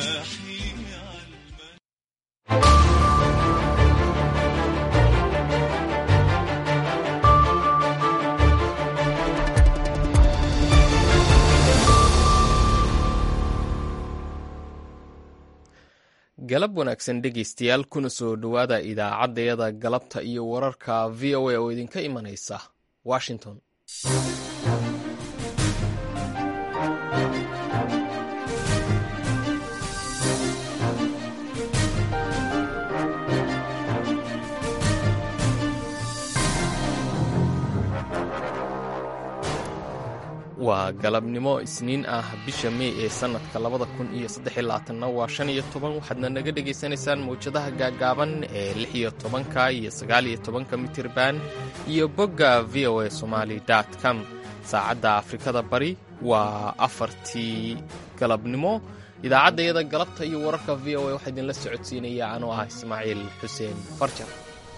galab wanaagsan dhegaystayaal kuna soo dhowaada idaacaddayada galabta iyo wararka v o a oo idinka imanaysa washington waa galabnimo isniin ah bisha mey ee sannadka labada kun iyo saddexiyolabaatanna waa shan iyo toban waxaadna naga dhegaysanaysaan mawjadaha gaagaaban ee lix iyo tobanka iyo sagaal iyo tobanka mitirban iyo bogga v o a somali com saacadda afrikada bari waa afartii galabnimo idaacaddayada galabta iyo wararka v o a waxaa idinla socodsiinaya anoo ah ismaaciil xuseen farjar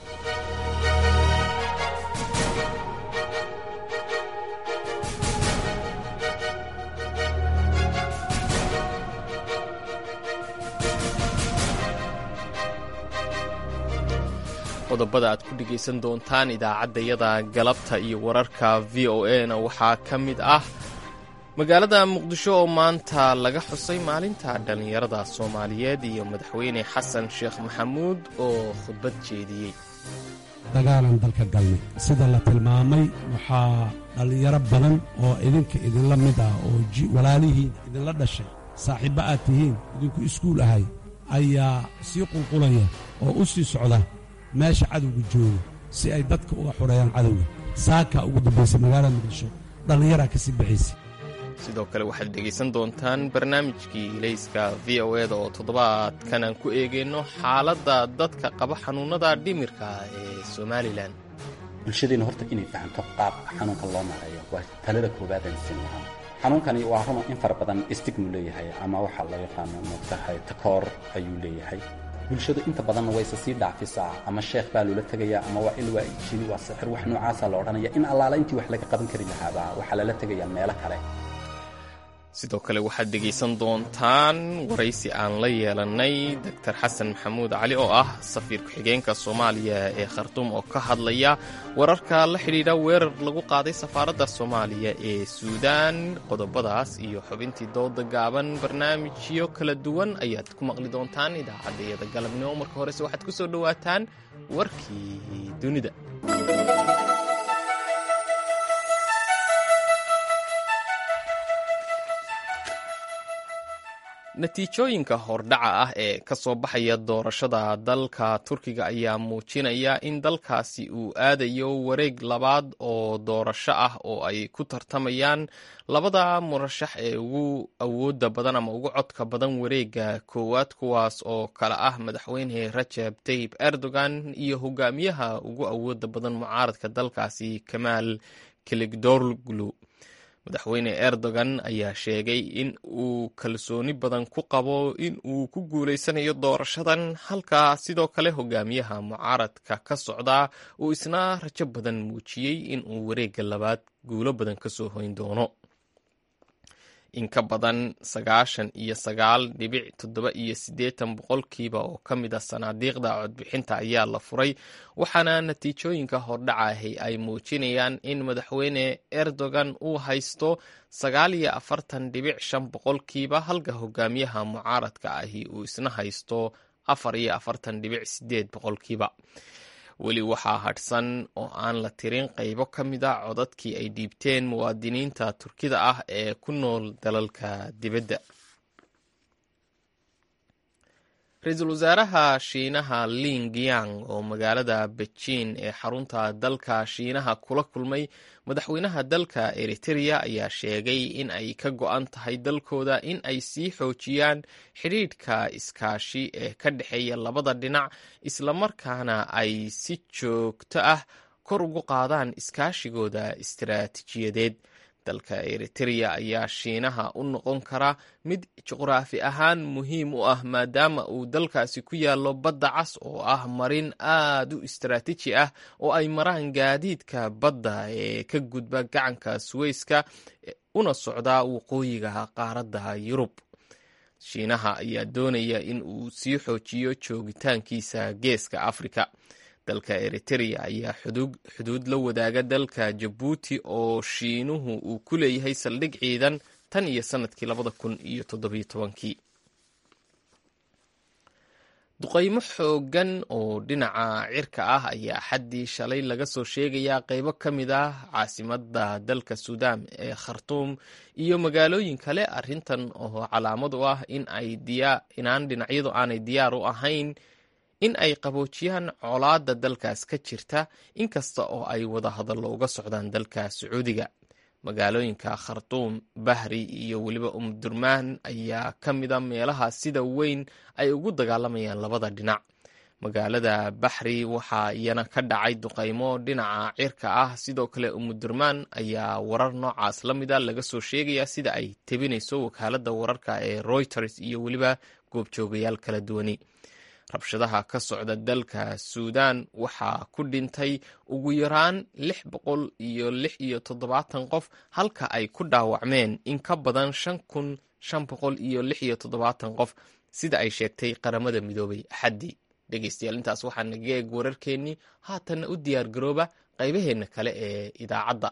qodobada aad ku dhegaysan doontaan idaacaddayada galabta iyo wararka v o a na waxaa ka mid ah magaalada muqdisho oo maanta laga xusay maalinta dhallinyarada soomaaliyeed iyo madaxweyne xasan sheekh maxamuud oo khudbad jeediyey dagaalan dalka galnay sida la tilmaamay waxaa dhallinyaro badan oo idinka idinla mid ah oo walaalihiin idinla dhashay saaxiibba aad tihiin idinku iskuul ahay ayaa sii qulqulaya oo u sii socda meesha cadowga jooga si ay dadka uga xoreeyaan cadowga saakaa ugu dambaysa magaalada muqdisho dhallinyaraa ka sii baxaysa sidoo kale waxaad dhegaysan doontaan barnaamijkii ilayska v o eda oo toddobaadkan aan ku eegayno xaaladda dadka qaba xanuunnada dhimirka ee somalilan bulshadeenna horta inay fahamto qaab xanuunka loo maareeyo waa talada koowaadaan siin lahaa xanuunkani waa runa in fara badan stigmu leeyahay ama waxaa loo yaqaano moogtahay takoor ayuu leeyahay bulshadu inta badanna wayse sii dhaafisaa ama sheekh baa loola tegayaa ama waa il waa jini waa sixir wax noocaasaa la odhanaya in allaala intii wax laga qaban kari lahaaba waxaa lala tegayaa meelo kale sidoo kale waxaad dhegaysan doontaan waraysi aan la yeelannay doctor xasan maxamuud cali oo ah safiir ku-xigeenka soomaaliya ee khartuum oo ka hadlaya wararka la xidhiidha weerar lagu qaaday safaaradda soomaaliya ee suudaan qodobadaas iyo xubintii dooda gaaban barnaamijyo kala duwan ayaad ku maqli doontaan idaacaddayada galabnimo marka horese waxaad ku soo dhowaataan warkii dunida natiijooyinka hordhaca ah ee ka soo baxaya doorashada dalka turkiga ayaa muujinaya in dalkaasi uu aadayo wareeg labaad oo doorasho ah oo ay ku tartamayaan labada murashax ee ugu awooda badan ama ugu codka badan wareega koowaad kuwaas oo kale ah madaxweyne rajab tayib erdogan iyo hogaamiyaha ugu awooda badan mucaaradka dalkaasi kamaal kiligdorglu madaxweyne erdogan ayaa sheegay in uu kalsooni badan ku qabo in uu ku guulaysanayo doorashadan halka sidoo kale hogaamiyaha mucaaradka ka socdaa uu isna rajo badan muujiyey in uu wareegga labaad guulo badan ka soo hoyn doono in ka badan sagaashan iyo sagaal dhibic toddoba iyo siddeetan boqolkiiba oo ka mid a sanaadiiqda codbixinta ayaa la furay waxaana natiijooyinka hordhacahi ay muujinayaan in madaxweyne erdogan uu haysto sagaal iyo afartan dhibic shan boqolkiiba halka hogaamiyaha mucaaradka ahi uu isna haysto afar iyo afartan dhibic sideed boqolkiiba weli waxaa hadhsan oo aan la tirin qaybo ka mid a codadkii ay dhiibteen muwaadiniinta turkida ah ee ku nool dalalka dibadda ra-iisul wasaaraha shiinaha ling yang oo magaalada bejiin ee xarunta dalka shiinaha kula kulmay madaxweynaha dalka eritereya ayaa sheegay in ay ka go-an tahay dalkooda in ay sii xoojiyaan xidhiidhka iskaashi ee ka dhexeeya labada dhinac islamarkaana ay si joogto ah kor ugu qaadaan iskaashigooda istiraatiijiyadeed dalka eritereya ayaa shiinaha u noqon kara mid juqraafi ahaan muhiim u ah maadaama uu dalkaasi ku yaallo badda cas oo ah marin aad u istaraatiiji ah oo ay maraan gaadiidka badda ee ka gudba gacanka suweyska una socda waqooyiga qaaradda yurub shiinaha ayaa doonaya in uu sii xoojiyo joogitaankiisa geeska afrika dalka eritereya ayaa xuduud la wadaaga dalka jabuuti oo shiinuhu uu ku leeyahay saldhig ciidan tan iyo sanadkii labada kun iyo toddobiyo tobankii duqaymo xoogan oo dhinaca cirka ah ayaa xaddii shalay laga soo sheegayaa qeybo ka mid ah caasimada dalka suudaan ee khartuum iyo magaalooyin kale arrintan oo calaamad u ah in ay inaan dhinacyadu aanay diyaar u ahayn in ay qaboojiyaan colaadda dalkaas ka jirta inkasta oo ay wada hadallo uga socdaan dalka sacuudiga magaalooyinka khartuum bahri iyo weliba umdurmaan ayaa ka mida meelaha sida weyn ay ugu dagaalamayaan labada dhinac magaalada baxri waxaa iyana ka dhacay duqaymo dhinaca cirka ah sidoo kale umudurmaan ayaa warar noocaas la mida laga soo sheegaya sida ay tebinayso wakaaladda wararka ee reuters iyo weliba goobjoogayaal kala duwani rabshadaha ka socda dalka suudaan waxaa ku dhintay ugu yaraan lix boqol iyo lix iyo toddobaatan qof halka ay ku dhaawacmeen in ka badan shan kun shan boqol iyo lix iyo toddobaatan qof sida ay sheegtay qaramada midoobay axaddii dhegeystayaal intaas waxaa naga eeg wararkeennii haatanna u diyaar garooba qaybaheenna kale ee idaacadda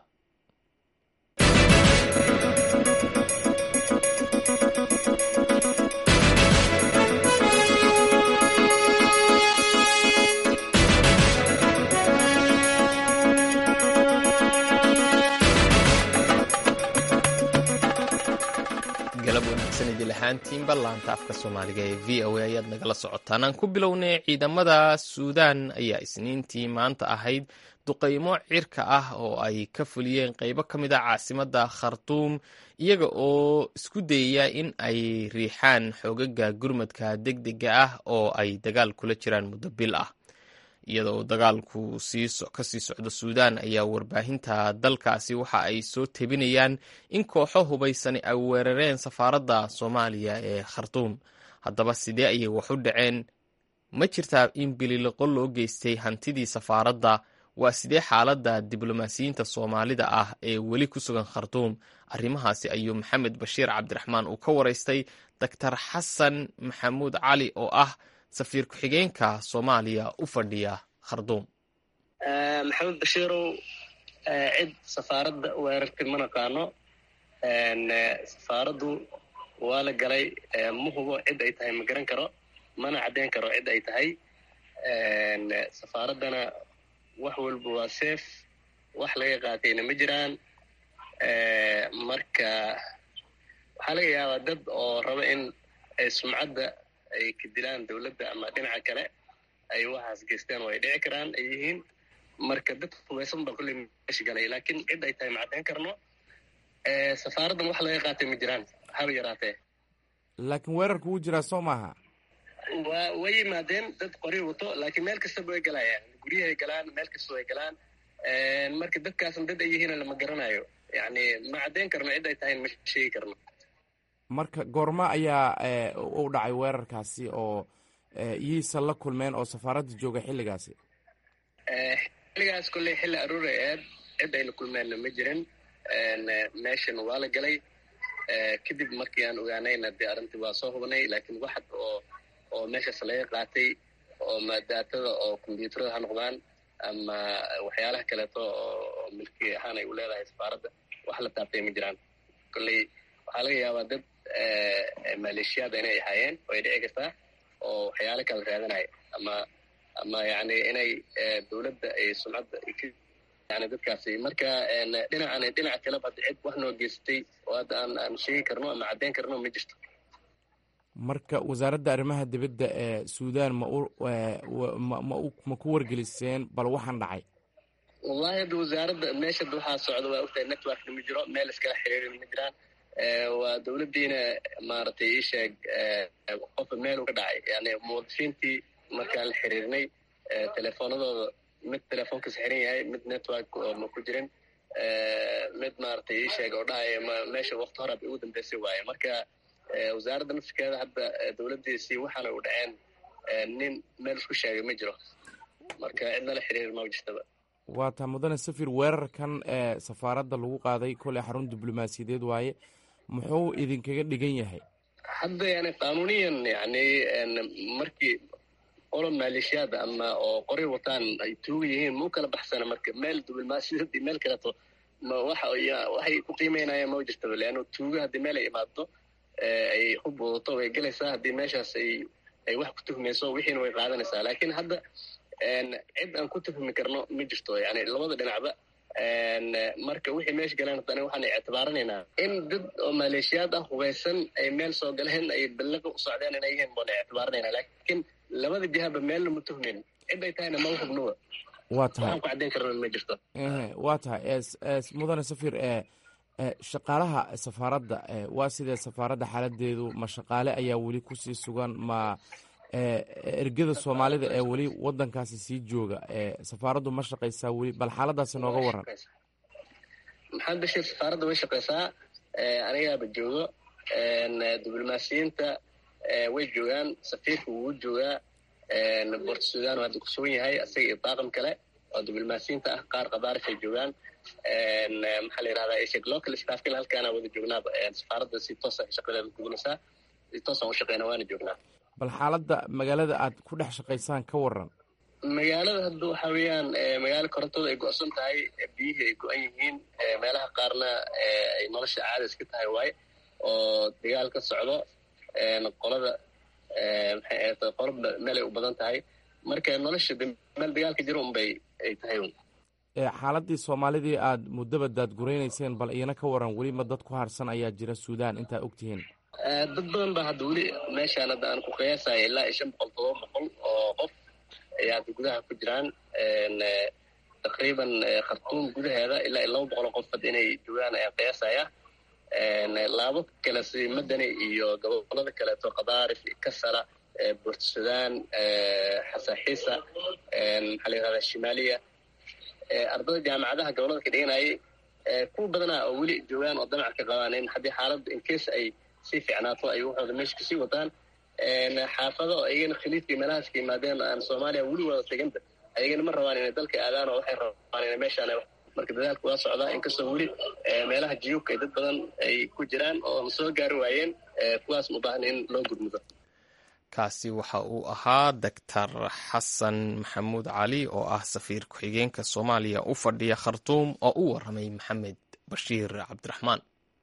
galab wanaagsan idil ahaantiinba laanta afka soomaaliga ee v o a ayaad nagala socotaan aan ku bilownay ciidamada suudaan ayaa isniintii maanta ahayd duqaymo cirka ah oo ay ka fuliyeen qeybo ka mid a caasimada khartuum iyaga oo isku dayaya in ay riixaan xoogaga gurmadka degdega ah oo ay dagaal kula jiraan muddo bil ah iyadoo dagaalku kasii socdo suudaan ayaa warbaahinta dalkaasi waxa ay soo tebinayaan in kooxo hubaysani ay weerareen safaaradda soomaaliya ee khartuum haddaba sidee ayay wax u dhaceen ma jirtaa in bililoqo loo geystay hantidii safaaradda waa sidee xaaladda diblomaasiyiinta soomaalida ah ee weli ku sugan khartuum arrimahaasi ayuu maxamed bashiir cabdiraxmaan uu ka waraystay doctor xasan maxamuud cali oo ah safiir ku-xigeenka soomaaliya u fadhiya kharduum maxamed bashiirow cid safaaradda weerartay ma naqaano safaaraddu waa la galay ma hubo cid ay tahay ma garan karo mana caddeyn karo cid ay tahay safaaraddana wax walba waa seef wax laga qaatayna ma jiraan marka waxaa laga yaabaa dad oo raba in ay sumcadda ay ka dilaan dowladda ama dhinaca kale ay waxaas geystaan oo ay dhici karaan ay yihiin marka dad hubaysan baa kulley meesha galay laakiin cid ay tahay ma caddeyn karno safaaraddan wax laga qaatay ma jiraan haba yaraatee laakiin weerarku wuu jiraa soo maaha waa way yimaadeen dad qori wato laakiin meel kastaba way galayaan guryahay galaan meel kasta way galaan marka dadkaasna dad ay yihiin lama garanayo yacni ma caddeyn karno cid ay tahay ma sheegi karno marka goorma ayaa u dhacay weerarkaasi oo yiisa la kulmeen oo safaaradda jooga xilligaasi xilligaas kolley xilli aruur ay aad cid ay la kulmeenna ma jirin meeshan waa la galay kadib markii aan ogaanayna dee arrintii waa soo hubnay laakiin waxad oo oo meeshaas laga qaatay oo daatada oo kombyuutarada ha noqdaan ama waxyaalaha kaleeto oo milki ahaan ay u leedahay safaaradda wax la taabtay ma jiraan kolley waxaa laga yaabaa dad maleeshiyaada inay ahaayeen oo ay dhici kartaa oo waxyaalo kala raadanaya ama ama yani inay dowladda ay sumcadda yani dadkaasi marka dhinacan dhinaca kaleba hadda cid wax noo geystay oo hadda aan aan sheegi karno ama caddeyn karno ma jirto marka wasaaradda arrimaha dibadda ee suudaan ma u ma ma ku wargeliseen bal waxaan dhacay wallahi hadda wasaaradda meesha waxaa socda waa ogtahay networkna ma jiro meel iskala xiriirin ma jiraan waa dowladdiina maaragtay ii sheeg qofka meel u ka dhacay yani muwadifiintii markaan la xiriirnay telefoonadooda mid telefoonkas xiran yahay mid network oo ma ku jirin mid maaragtay ii sheeg oo dhahaya ma meesha wakti hore bay ugu dambeysay waaye marka wasaaradda nafsikeeda hadda dowladdiisii waxaana u dhaceen nin meel isku sheegay ma jiro marka cidna la xiriir ma jirtaba waa taa mudane safir weerarkan ee safaaradda lagu qaaday koley xarun diblomaasiyadeed waaye muxuu idinkaga dhigan yahay hadda yani qaanuniyan yani markii qolo maleeshiyaad ama oo qori wataan ay tuuga yihiin mau kala baxsana marka meel diblomaasiyad iyo meel kaleeto ma waxa waxay ku qiimeynayaan ma jirtaba leanno tuuga haddii meel ay imaado ay hub wadato way gelaysaa haddii meeshaas ay ay wax ku tuhmayso wixiina way qaadanaysaa laakiin hadda cid aan ku tuhmi karno ma jirto yani labada dhinacba marka wixii meesha galeen haddana waxaan ictibaaranaynaa in dad oo maleeshiyaad ah hubaysan ay meel soo galeen ay ballaqa u socdeen inay yihiin baan ictibaaranaynaa laakiin labada jihaba meelna ma tuhmin cid ay tahayna ma hubnuba waa tahay waxaan ku caddayn karna ma jirto waa tahay mudane safir shaqaalaha safaaradda waa sidee safaaradda xaaladeedu ma shaqaale ayaa weli kusii sugan ma ergada soomaalida ee weli wadankaasi sii jooga safaaraddu ma shaqaysaa weli bal xaaladaasi nooga waran maxamed bashir safaaradda way shaqaysaa anigaaba joogo diblomaasiyiinta way joogaan safiirka wuu joogaa bort sudan hadda ku sugan yahay isaga iyo daaqam kale oo diblomaasiyiinta ah qaar qabaarif ay joogaan maxaa la yirahdaa isheg local staffkina halkaana wada joognaaba safaaradda si toosa shaqadeeda gudinaysaa si toosaan u shaqeyna waana joognaa bal xaaladda magaalada aad ku dhex shaqaysaan ka waran magaalada hadda waxa weeyaan magaalo korontooda ay go-san tahay biyihii ay go-an yihiin meelaha qaarna ay nolosha caada iska tahay waaye oo dagaal ka socdo qolada maxay ahayd qolo meel ay u badan tahay marka nolosha meel dagaalka jiro unbay ay tahay un xaaladii soomaalidii aad muddaba daadguraynayseen bal iyana ka waran weliba dad ku harsan ayaa jira suudaan intaa ogtihiin dad badan ba hadda weli meeshaan hadda aan ku qiyaasaya ilaa iyo shan boqol todoba boqol oo qof ayaa hadda gudaha ku jiraan taqriiban khartuum gudaheeda ilaa iyo laba boqol oo qof hadda inay joogaan ayaan qiyaasaya laabo kale si madani iyo gobolada kaleeto qadaarif kasala bort sudan xasaxiisa maxaa la yirahdaa shimaaliya ardada jaamacadaha gobolada ka dhiganayay kuwa badanaa oo weli joogaan oo damac ka qabaan in haddii xaaladda incase ay sii fiicnaato ay waxooda meesha kasii wataan xaafado oo iyagana khaliidkii meelahaas ka yimaadeen aan soomaaliya weli wada teganta ayagana ma rabaan inay dalka aadaan oo waxay rabaan inay meeshaan marka dadaalka waa socdaa inkastoo weli meelaha jiyuubka ay dad badan ay ku jiraan oo soo gaari waayeen kuwaas ma baahan in loo gudmudo kaasi waxa uu ahaa doctor xasan maxamuud cali oo ah safiir ku-xigeenka soomaaliya u fadhiya khartuum oo u waramay maxamed bashiir cabdiraxmaan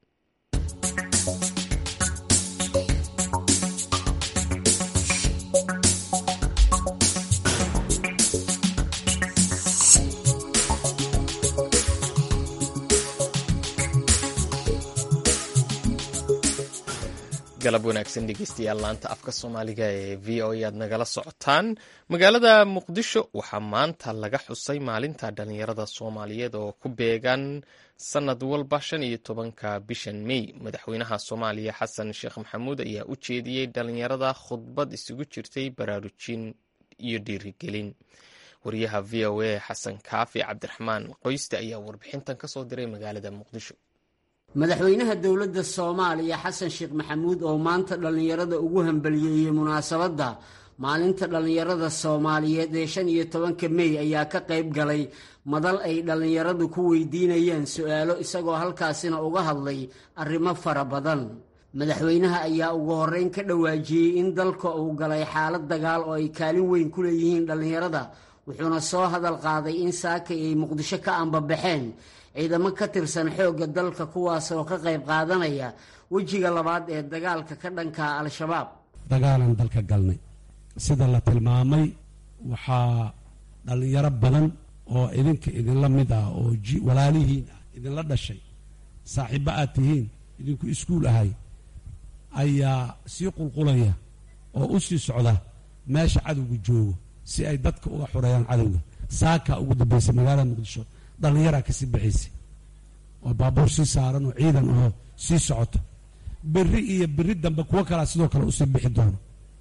galab wanaagsan dhegeystayaal laanta afka soomaaliga ee v o e aad nagala socotaan magaalada muqdisho waxaa maanta laga xusay maalinta dhalinyarada soomaaliyeed oo ku beegan sanad walba shan iyo tobanka bishan mey madaxweynaha soomaaliya xasan sheekh maxamuud ayaa u jeediyey dhalinyarada khudbad isugu jirtay baraarujin iyo dhiirigelin wariyaha v o a xasan kaafi cabdiraxmaan qoyste ayaa warbixintan kasoo diray magaalada muqdisho madaxweynaha dowladda soomaaliya xasan sheekh maxamuud oo maanta dhallinyarada ugu hambaliyeeyey munaasabadda maalinta dhallinyarada soomaaliyeed ee shan iyo tobanka mey ayaa ka qayb galay madal ay dhallinyaradu ku weydiinayeen su-aalo isagoo halkaasina uga hadlay arrimo fara badan madaxweynaha ayaa ugu horreyn ka dhawaajiyey in dalka uu galay xaalad dagaal oo ay kaalin weyn ku leeyihiin dhallinyarada wuxuuna soo hadal qaaday in saakay ay muqdisho ka ambabaxeen ciidamo ka tirsan xoogga dalka kuwaas oo ka qayb qaadanaya wejiga labaad ee dagaalka ka dhanka al-shabaab dagaalan dalka galnay sida la tilmaamay waxaa dhallinyaro badan oo idinka idinla mid ah oo walaalihiin ah idinla dhashay saaxiibbo aad tihiin idinku iskuul ahay ayaa sii qulqulaya oo u sii socda meesha cadowga joogo si ay dadka uga xoreeyaan cadowga saakaa ugu dambaysay magaalada muqdisho dhallinyaraa kasii baxaysay oo baabuur sii saaran oo ciidan oo sii socoto berri iyo berri dambe kuwo kalaa sidoo kale usii bixi doono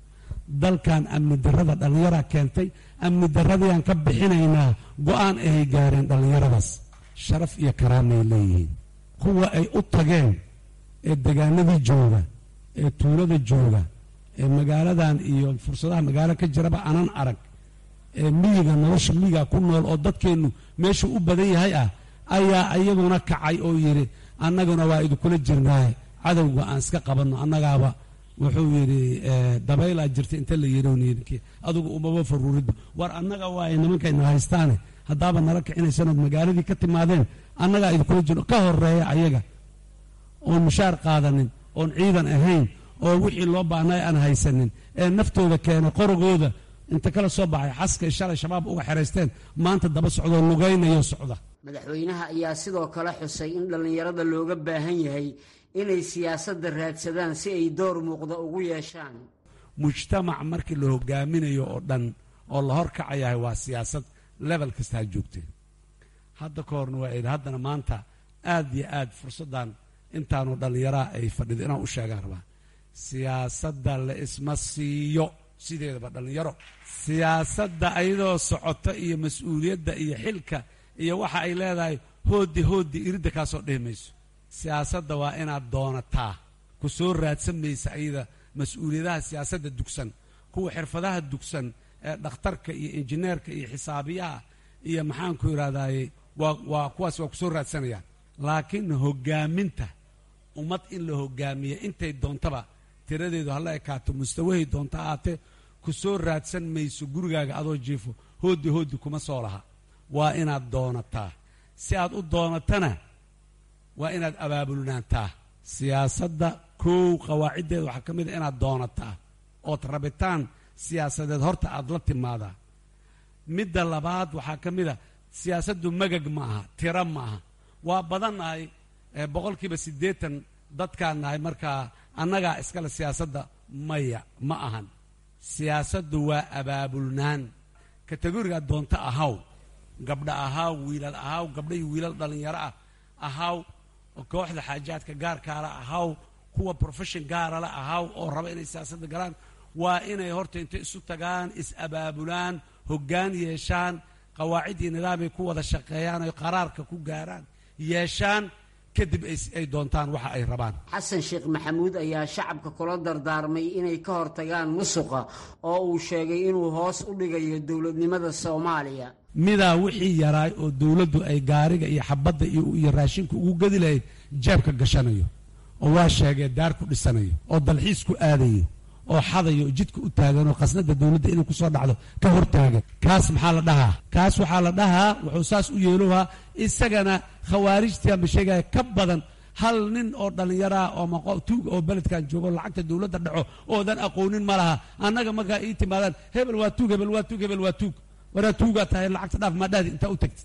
dalkan amni darrada dhallinyaraa keentay amni darradiiaan ka bixinaynaa go-aan ahay gaareen dhallinyaradaas sharaf iyo karaamay leeyihiin kuwa ay u tageen ee degaanadii jooga ee tuulada jooga ee magaaladan iyo fursadaha magaalo ka jiraba anan arag ee miyiga nolosha miyiga ku nool oo dadkeennu meeshuu u badan yahay ah ayaa iyaguna kacay oo yidhi annaguna waa idinkula jirnaaye cadowga aan iska qabanno annagaaba wuxuu yidhi dabaylaa jirta inta la yidhi adugu umaba faruuridba war annaga waaye nimankayna haystaane haddaaba nala kicinaysanood magaaladii ka timaadeen annagaa idinkula jiro ka horeeya ayaga oon mushaar qaadanin oon ciidan ahayn oo wixii loo baahnay aan haysanin ee naftooda keenay qorogooda inta kala soo baxay xaskay shalay shabaab uga xeraysteen maanta daba socdoo lugaynayo socda madaxweynaha ayaa sidoo kale xusay in dhallinyarada looga baahan yahay inay siyaasadda raadsadaan si ay door muuqda ugu yeeshaan mujtamac markii la hogaaminayo oo dhan oo la horkacayahay waa siyaasad lebel kasta ha joogtee hadda ka horna waa idhi haddana maanta aad iyo aad fursaddan intaanu dhallinyaraha ay fadhido inaan u sheegaan rabaa siyaasadda la isma siiyo sideedaba dhallinyaro siyaasadda ayadoo socota iyo mas-uuliyadda iyo xilka iyo waxa ay leedahay hooddi hooddi iridda kaasoo dhihi mayso siyaasadda waa inaad doonataa ku soo raadsan maysa ayada mas-uuliyadaha siyaasadda dugsan kuwa xirfadaha dugsan ee dhakhtarka iyo injineerka iyo xisaabiyaha iyo maxaanku idhahdaye waa waa kuwaas waa ku soo raadsanayaan laakiin hoggaaminta ummad in la hoggaamiya intay doontaba tiradeedu hala ekaato mustawahay doonta ahaatee ku soo raadsan mayso gurigaaga adoo jiifo hooddi hooddi kuma soo laha waa inaad doonataa si aad u doonatana waa inaad abaabulnaantaa siyaasadda kow qawaaciddeeda waxaa ka mid a inaad doonataa ood rabitaan siyaasadeed horta aad la timaadaa midda labaad waxaa ka mid a siyaasaddu magag ma aha tiro ma aha waa badannahay boqolkiiba siddeetan dadkaan nahay markaa annagaa iskale siyaasadda maya ma ahan siyaasaddu waa abaabulnaan kategorigaa doonto ahaw gabdha ahaw wiilal ahaw gabdha iyo wiilal dhallinyaro ah ahaw kooxda xaajaadka gaarkaala ahaw kuwa profession gaarala ahaw oo raba inay siyaasadda galaan waa inay horta intay isu tagaan is-abaabulaan hoggaan yeeshaan qawaacid iyo nidaamay ku wada shaqeeyaan oy qaraarka ku gaaraan yeeshaan kadib ay doontaan waxa ay rabaan xasan sheekh maxamuud ayaa shacabka kula dardaarmay inay ka hortagaan musuqa oo uu sheegay inuu hoos u dhigayo dowladnimada soomaaliya midaa wixii yaraay oo dowladdu ay gaariga iyo xabadda iyo raashinka ugu gedi lahayd jeebka gashanayo oo waa sheegee daar ku dhisanayo oo dalxiis ku aadayo oo xadayo oo jidka u taagan oo khasnada dowladda inay ku soo dhacdo ka hortaagan kaas maxaa la dhahaa kaas waxaa la dhahaa wuxuu saas u yeelohaa isagana khawaarijtianba sheegaya ka badan hal nin oo dhallinyaraah oo maqo tuug oo beledkan joogo lacagta dowladda dhaco oodan aqoonin ma laha annaga markaa ii timaadaan hebel waa tuug hebel waa tuug hebel waa tuug waraa tuugaa tahay lacagta dhaaf maadhahdi intaa u tagtid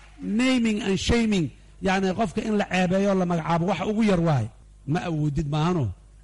naming and shaming yacni qofka in la ceebeeyo la magacaabo waxa ugu yar waaye ma awoodid maahano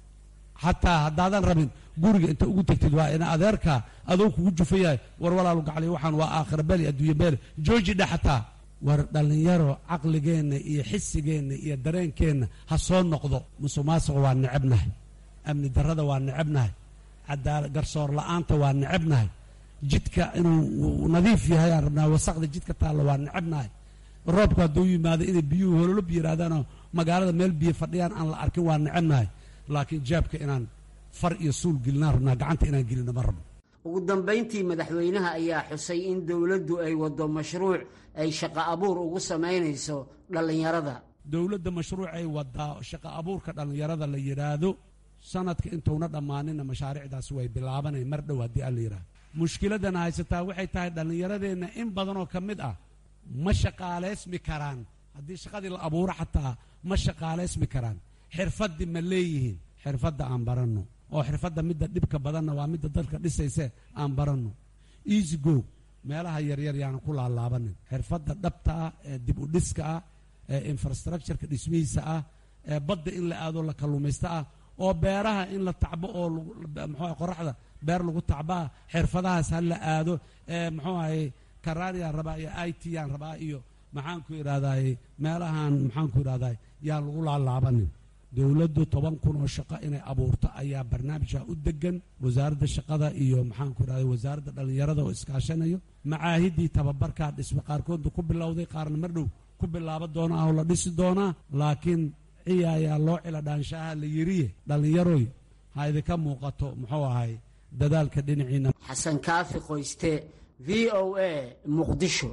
xataa haddaadan rabin guriga inta ugu tegtid waa ina adeerkaa adoo kugu jufa yahay war walaalu gaclay waxaan waa aakhira beli adduunya beele jooji dha xataa war dhallinyaro caqligeenna iyo xisigeenna iyo dareenkeenna ha soo noqdo musuq maasuqa waa necebnahay amni darrada waa necebnahay cadaala garsoor la'aanta waa necebnahay jidka inuu nadiif yahay aan rabnaa wasaqda jidka taalla waa necebnahay roobku hadduu yimaado inay biyuhu hololob yidhaahdaanoo magaalada meel biyo fadhiyaan aan la arkin waa necebnahay laakiin jaabka inaan far iyo suul gelinaan rabnaa gacanta inaan gelino ma rabno ugu dambayntii madaxweynaha ayaa xusay in dowladdu ay waddo mashruuc ay shaqo abuur ugu samaynayso dhallinyarada dowladda mashruucay wadaa shaqo abuurka dhallinyarada la yidhaahdo sanadka intuuna dhammaaninna mashaariicdaasi way bilaabanay mar dhow haddii aan la yidhaahdo mushkiladana haysataa waxay tahay dhallinyaradeenna in badanoo ka mid ah ma shaqaalaysmi karaan haddii shaqadii la abuuro xataa ma shaqaalaysmi karaan xirfaddii ma leeyihiin xirfadda aan baranno oo xirfadda midda dhibka badanna waa midda dadka dhisayse aan baranno easy go meelaha yaryar yaanan ku laalaabanin xirfadda dhabta ah ee dib u dhiska ah ee infrastructureka dhismihiisa ah ee badda in la aado la kalluumaysto ah oo beeraha in la tacbo oo muxuu qoraxda beer lagu tacbaa xirfadahaas ha la aado ee muxuu ahay karaaniyaan rabaa iyo i t yaan rabaa iyo maxaanku idhahdaay meelahan maxaanku idhahdaay yaan lagu laalaabanin dowladdu toban kun oo shaqo inay abuurto ayaa barnaamijka u degan wasaaradda shaqada iyo maxaanku idhahday wasaaradda dhallinyarada oo iskaashanayo macaahiddii tababarkaa dhisme qaarkoodba ku bilowday qaarna mar dhow ku bilaabo doona ah oo la dhisi doonaa laakiin ciya ayaa loo cila dhaanshaha la yiriye dhallinyaroy ha idinka muuqato muxuu ahay dadaalka dhinaciina xasan kaafi qoyste v o a muqdisho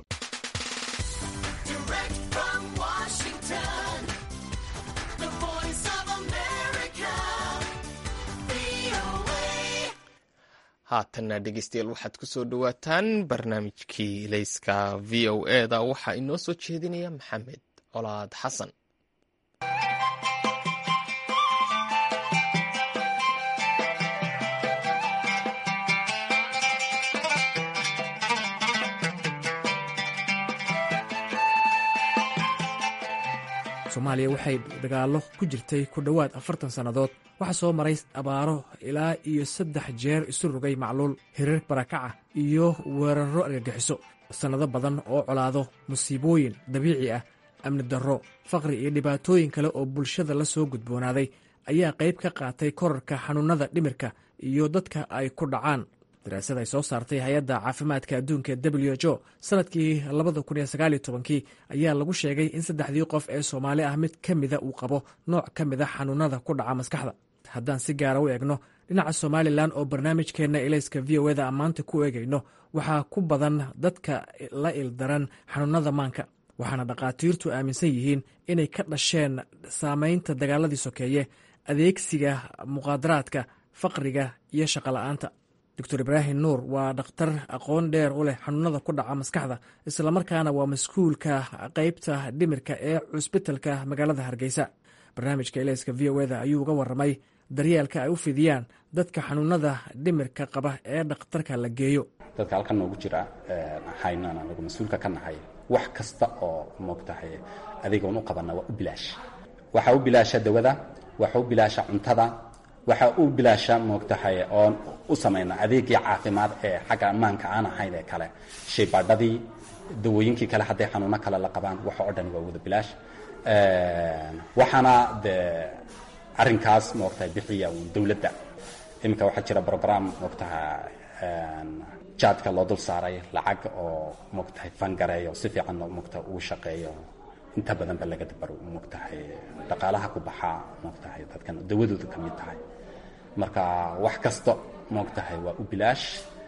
haatanna dhegeystayaal waxaad ku soo dhowaataan barnaamijkii ilayska v o e da waxaa inoo soo jeedinaya maxamed colaad xasan soomaaliya waxay dagaallo ku jirtay ku dhowaad afartan sannadood waxaa soo maray abaaro ilaa iyo saddex jeer isu rogay macluul hirar barakaca iyo weerarro argagixiso sannado badan oo colaado musiibooyin dabiici ah amni darro faqri iyo dhibaatooyin kale oo bulshada la soo gudboonaaday ayaa qayb ka qaatay korarka xanuunnada dhimirka iyo dadka ay ku dhacaan daraasad ay soo saartay hay-adda caafimaadka adduunka w h o sanadkii labada kun iyo sagaal iyo tobankii ayaa lagu sheegay in saddexdii qof ee soomaali ah mid ka mida uu qabo nooc ka mid a xanuunada ku dhaca maskaxda haddaan si gaara u eegno dhinaca somalilan oo barnaamijkeenna ilayska v o eda maanta ku eegayno waxaa ku badan dadka la ildaran xanuunada maanka waxaana dhakhaatiirtu aaminsan yihiin inay ka dhasheen saamaynta dagaaladii sokeeye adeegsiga muqaadaraadka faqriga iyo shaqola'aanta doctor ibraahim nuur waa dhakhtar aqoon dheer u leh xanuunada ku dhaca maskaxda islamarkaana waa mas-kuulka qeybta dhimirka ee cusbitalka magaalada hargeysa barnaamijka ilayska v o eda ayuu uga waramay daryeelka ay u fidiyaan dadka xanuunada dhimirka qaba ee dhakhtarka la geeyo dadka halkan noogu jira haynan anagu mas-uulka ka nahay wax kasta oo moogtahay adeegoon u qabana waa u bilaash waxaa u bilaasha dawada waxaa u bilaasha cuntada waxaa u bilaasha moogtahay oon u samayna adeegii caafimaad ee xagga ammaanka aan ahayn ee kale shaybaadhadii dawooyinkii kale hadday xanuuno kale la qabaan waxa oo dhan waa wada bilaash waxaana dee arrinkaas moogtahay bixiya uun dowladda iminka waxaa jira brogram moogtaha jaadka loo dul saaray lacag oo moogtahay fangareeyo si fiican moogtaha uu shaqeeyo inta badan ba laga dabaro moogtahay dhaqaalaha ku baxaa moogtahay dadkan dawadooda ka mid tahay marka wax kasta moogtahay waa u bilaash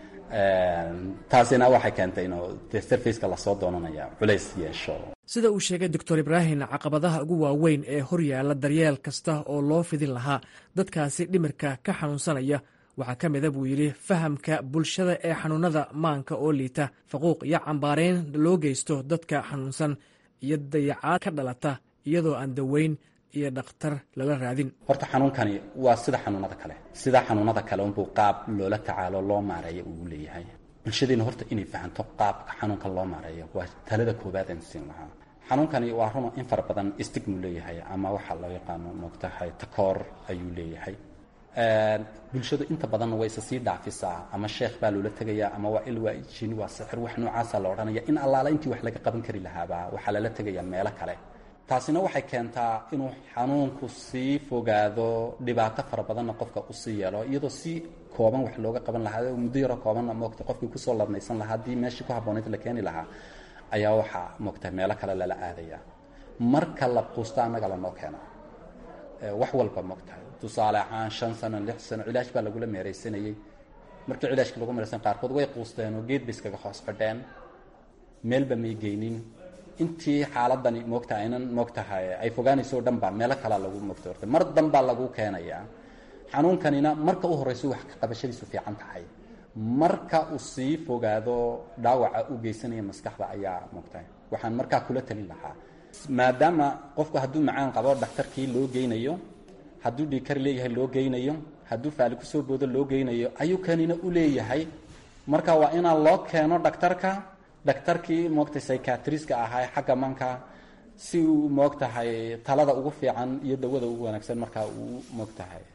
taasina waxay keentay inuu de sarfaceka lasoo doonanaya culays yeesho sida uu sheegay doctor ibraahim caqabadaha ugu waaweyn ee horyaala daryeel kasta oo loo fidin lahaa dadkaasi dhimirka ka xanuunsanaya waxaa ka mida buu yidhi fahamka bulshada ee xanuunada maanka oo liita faquuq iyo cambaarayn loo geysto dadka xanuunsan iyo dayacaad ka dhalata iyadoo aan daweyn iyo dhakhtar lala raadin horta xanuunkani waa sida xanuunada kale sida xanuunada kale unbuu qaab loola tacaalo loo maareeyo uu leeyahay bulshadeena horta inay fahanto qaabka xanuunka loo maareeyo waa talada koobaad aan siin lahaa xanuunkani waa run in fara badan stigmu leeyahay ama waxaa loo yaqaano moogtahay takoor ayuu leeyahay bulshadu inta badanna way isa sii dhaafisaa ama sheekh baa loola tegayaa ama waa il waa jini waa sixir wax noocaasa la odhanaya in allaala intii wax laga qaban kari lahaaba waxaa lala tegayaa meelo kale taasina waxay keentaa inuu xanuunku sii fogaado dhibaato fara badanna qofka usii yeelo iyadoo si kooban wax looga qaban lahaa muddo yaro koobanna moogta qofkii kusoo ladnaysan lahaa haddii meeshii ku habboonayd la keeni lahaa ayaa waxaa moogta meelo kale lala aadaya marka la quusto annaga lanoo keeno wax walba moogtahay tusaale ahaan shan sano lix sano cilaash baa lagula meeraysanayey markii cilaashka lagu meeraysan qaarkood way quusteen oo geed bay iskaga hoos fadheen meelba may geynin intii xaaladani moogta aynan moogtahay ay fogaanayso o dhan baa meelo kalaa lagu moogta horta mar danbaa lagu keenayaa xanuunkanina marka u horrayso wax ka qabashadiisu fiican tahay marka uu sii fogaado dhaawaca u geysanaya maskaxda ayaa moogtahay waxaan markaa kula talin lahaa maadaama qofku hadduu macaan qabo dhakhtarkii loo geynayo hadduu dhiikar leeyahay loo geynayo hadduu faali kusoo boodo loo geynayo ayuu kanina u leeyahay marka waa inaa loo keeno dhakhtarka dhakhtarkii moogtay psychiatriska ahaa xagga manka si uu moogtahay talada ugu fiican iyo dawada ugu wanaagsan markaa uu moogtahay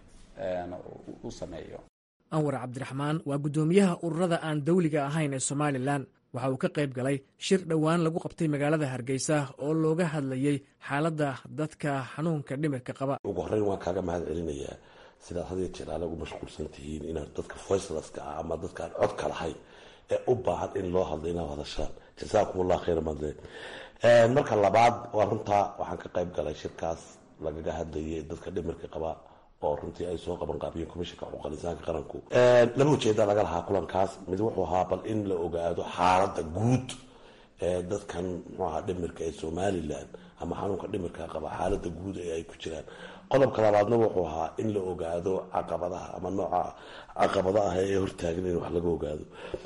u sameeyo anwar cabdiraxmaan waa guddoomiyaha ururada aan dawliga ahayn ee somalilan waxa uu ka qayb galay shir dhowaan lagu qabtay magaalada hargeysa oo looga hadlayey xaaladda dadka xanuunka dhimirka qaba ugu horreyn waan kaaga mahad celinayaa sidaad hadiyo jeer aalagu mashquulsan tihiin inaad dadka voicelaska ah ama dadka aan codka lahayn ee u baahan in loo hadlo inaad hadashaan jasaakum allah khayra madle marka labaad waa runtaa waxaan ka qayb galay shirkaas lagaga hadlayay dadka dhimirka qaba oo runtii ay soo qaban qaabiyeen komishanka xuquuqal insaanka qaranku laba ujeeda laga lahaa kulankaas mid wuxuu ahaa bal in la ogaado xaaladda guud ee dadkan muxuu ahaa dhimirka ee somalilan ama xanuunka dhimirka qaba xaaladda guud ee ay ku jiraan qodobka labaadna wuxuu ahaa in la ogaado caqabadaha ama nooca caqabada ah ee hortaagan in wax laga ogaado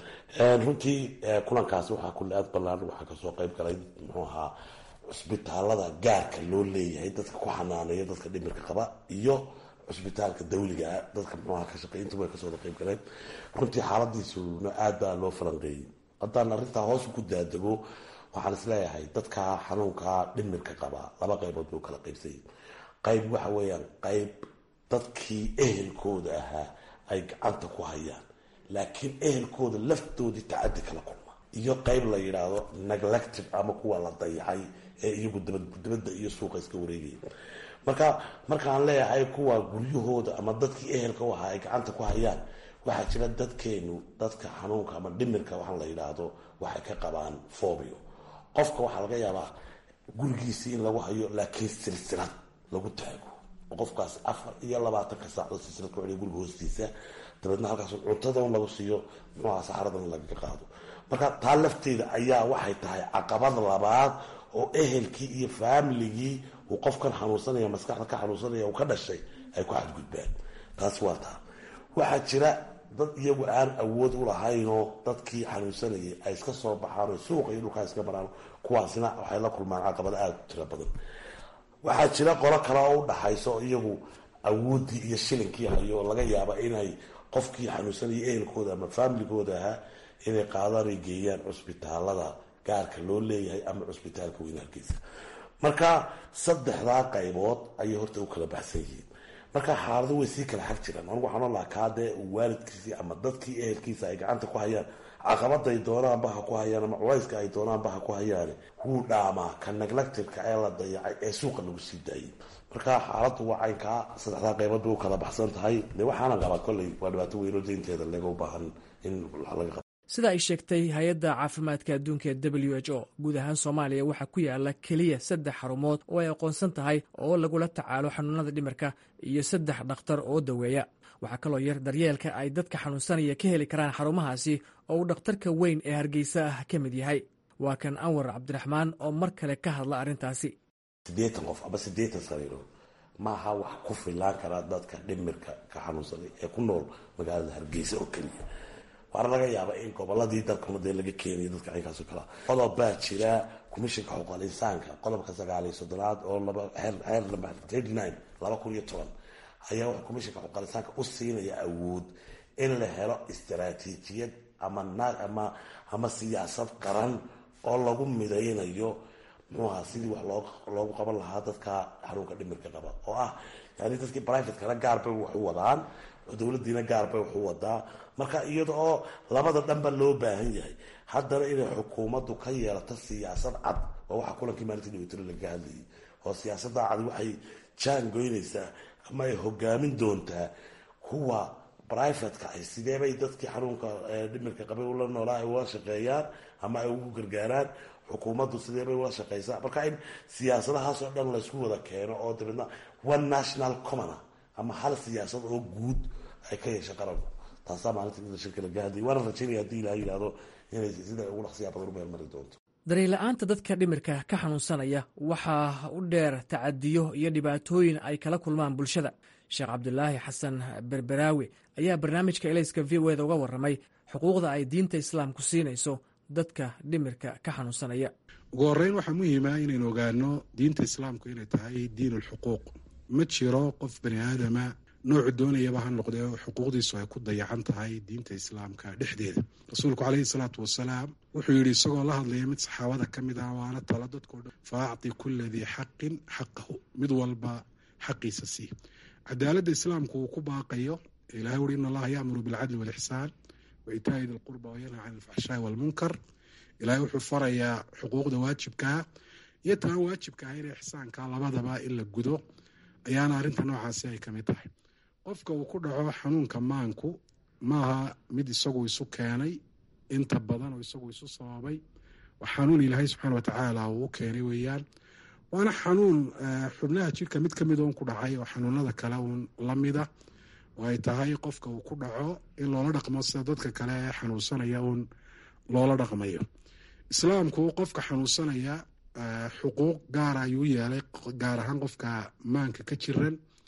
runtii kulankaasi waxaa kulli aad balaaran waxaa kasoo qeyb galay muxuu ahaa cusbitaalada gaarka loo leeyahay dadka ku xanaaneeya dadka dhimirka qaba iyo cusbitaalka dawligaa dadka muxuaha ka shaqey intuba kasoo wada qeyb galeen runtii xaaladiisuna aad baa loo falanqeeyey haddaan arrintaa hoos ku daadego waxaan isleeyahay dadka xanuunka dhimirka qaba laba qaybood buu kala qaybsayay qayb waxa weeyaan qayb dadkii ehelkooda ahaa ay gacanta ku hayaan laakiin ehelkooda laftoodii tacadi kala kulma iyo qayb la yidhaahdo neglective ama kuwa la dayacay ee iyagu dabadda iyo suuqa iska wareegaya marka markaan leeyahay kuwa guryahooda ama dadkii ehelka u ahaa ay gacanta ku hayaan waxaa jira dadkeenu dadka xanuunka ama dhimirka waxaan la yidhaahdo waxay ka qabaan fobio qofka waxaa laga yaabaa gurigiisii in lagu hayo laakiin silsilad lagu taago qofkaas afar iyo labaatanka saacdood silsilad ku celiya guriga hoostiisa dabeedna halkaas cuntadan lagu siiyo muxuaha saxaradan lagaga qaado marka taa lafteeda ayaa waxay tahay caqabad labaad oo ehelkii iyo faamiligii uu qofkan xanuunsanaya maskaxda ka xanuunsanaya uu ka dhashay ay ku xadgudbaan taas waa taa waxaa jira dad iyagu aan awood u lahaynoo dadkii xanuunsanayay ay iska soo baxaan suuqa iyo dhulkaa iska maraan kuwaasina waxay la kulmaan caqabado aada u tiro badan waxaa jira qolo kale oo u dhaxayso iyagu awooddii iyo shilinkii hayo oo laga yaaba inay qofkii xanuunsanayay ehelkooda ama faamiligooda ahaa inay qaadaan ay geeyaan cusbitaalada gaarka loo leeyahay ama cusbitaalka weyn hargeysa marka saddexdaa qaybood ayay horta u kala baxsan yihiin marka xaalado way sii kala xag jiraan anugu waxaan olahaa kaadee waalidkiisii ama dadkii ehelkiisa ay gacanta ku hayaan caqabaday doonaanba ha ku hayaan ama culayska ay doonaanba ha ku hayaan wuu dhaamaa ka neglectiveka ee la dayacay ee suuqa lagu sii daayay marka xaaladu waa caynkaa saddexdaa qaybood bay u kala baxsan tahay de waxaana qabaa kolley waa dhibaato weynoo daynteeda laga u baahan in laga qabo sida ay sheegtay hay-adda caafimaadka adduunka ee w h o guud ahaan soomaaliya waxaa ku yaala keliya saddex xarumood oo ay aqoonsan tahay oo lagula tacaalo xanuunada dhimirka iyo saddex dhakhtar oo daweeya waxaa kaloo yar daryeelka ay dadka xanuunsanaya ka heli karaan xarumahaasi oo uu dhakhtarka weyn ee hargeysa ah ka mid yahay waa kan anwar cabdiraxmaan oo mar kale ka hadla arrintaasi siddeetan qof ama siddeetan sariirood maaha wax ku filaan karaa dadka dhimirka ka xanuunsanay ee ku nool magaalada hargeysa oo keliya waana laga yaaba in goboladii dalkuna dee laga keenayo dadka caynkaasoo kalea qodob baa jira commishinka xuquuqal insaanka qodobka sagaaliyo soddonaad oo xeer number thirty nine laba kun iyo toban ayaa wuxuu commishinka xuquuqal insaanka u siinaya awood in la helo istaraatiijiyad ama ama ama siyaasad qaran oo lagu midaynayo muxuaha sidii wax loo loogu qaban lahaa dadka xanuunka dhimirka qaba oo ah yani dadkii privatekana gaar bay wax u wadaan dowladiina gaar bay wax u wadaa marka iyada oo labada dhanba loo baahan yahay haddana inay xukuumaddu ka yeelato siyaasad cad waa waxa kulankii maalintii dhaweytiro laga hadlayay oo siyaasada cadi waxay jaan goynaysaa ama ay hogaamin doontaa kuwa brivatka ay sideebay dadkii xanuunka dhimirka qabay ula noolaa ay ula shaqeeyaan ama ay ugu gargaaraan xukuumaddu sideebay ula shaqeysaa marka in siyaasadahaasoo dhan laysku wada keeno oo dabeedna one national commona ama hal siyaasad oo guud ay ka yeesha qaranku taasaa maalinta shirka laga hadlayay waana rajaynaya hadii ilaha yidhahdo inay sida ugu dhaqsiyaa badan u meelmari doonto daryeel-la'aanta dadka dhimirka ka xanuunsanaya waxaa u dheer tacadiyo iyo dhibaatooyin ay kala kulmaan bulshada sheekh cabdulaahi xasan berberaawi ayaa barnaamijka elayska v o eda uga warramay xuquuqda ay diinta islaamku siinayso dadka dhimirka ka xanuunsanaya ugu horreyn waxaa muhiima inaynu ogaano diinta islaamku inay tahay diin ulxuquuq ma jiro qof bani aadama noocu doonayaba ha noqdee xuquuqdiisu ay ku dayacan tahay diinta islaamka dhexdeeda rasuulku caleyhi salaatu wasalaam wuxuu yidhi isagoo la hadlaya mid saxaabada ka mid ah waana tala dadkao dhan fa acti kula dii xaqin xaqahu mid walba xaqiisa sii cadaaladda islaamku uu ku baaqayo ilahay wuhi in allaha yaamuru bilcadli walixsaan wa itaa'i di lqurba wayanha can alfaxshaai walmunkar ilahay wuxuu farayaa xuquuqda waajibkaa iyo taan waajibka ah in ixsaanka labadaba in la gudo ayaana arrinta noocaasi ay ka mid tahay qofka uu ku dhaco xanuunka maanku maaha mid isagu isu keenay inta badan oo isagu isu sababay waa xanuun ilaahay subxaana watacaala uu u keenay weeyaan waana xanuun xubnaha jirka mid ka mid oon ku dhacay oo xanuunada kale uun la mida oo ay tahay qofka uu ku dhaco in loola dhaqmo sida dadka kale ee xanuunsanaya uun loola dhaqmayo islaamku qofka xanuunsanaya xuquuq gaara ayuu yeelay gaar ahaan qofka maanka ka jiran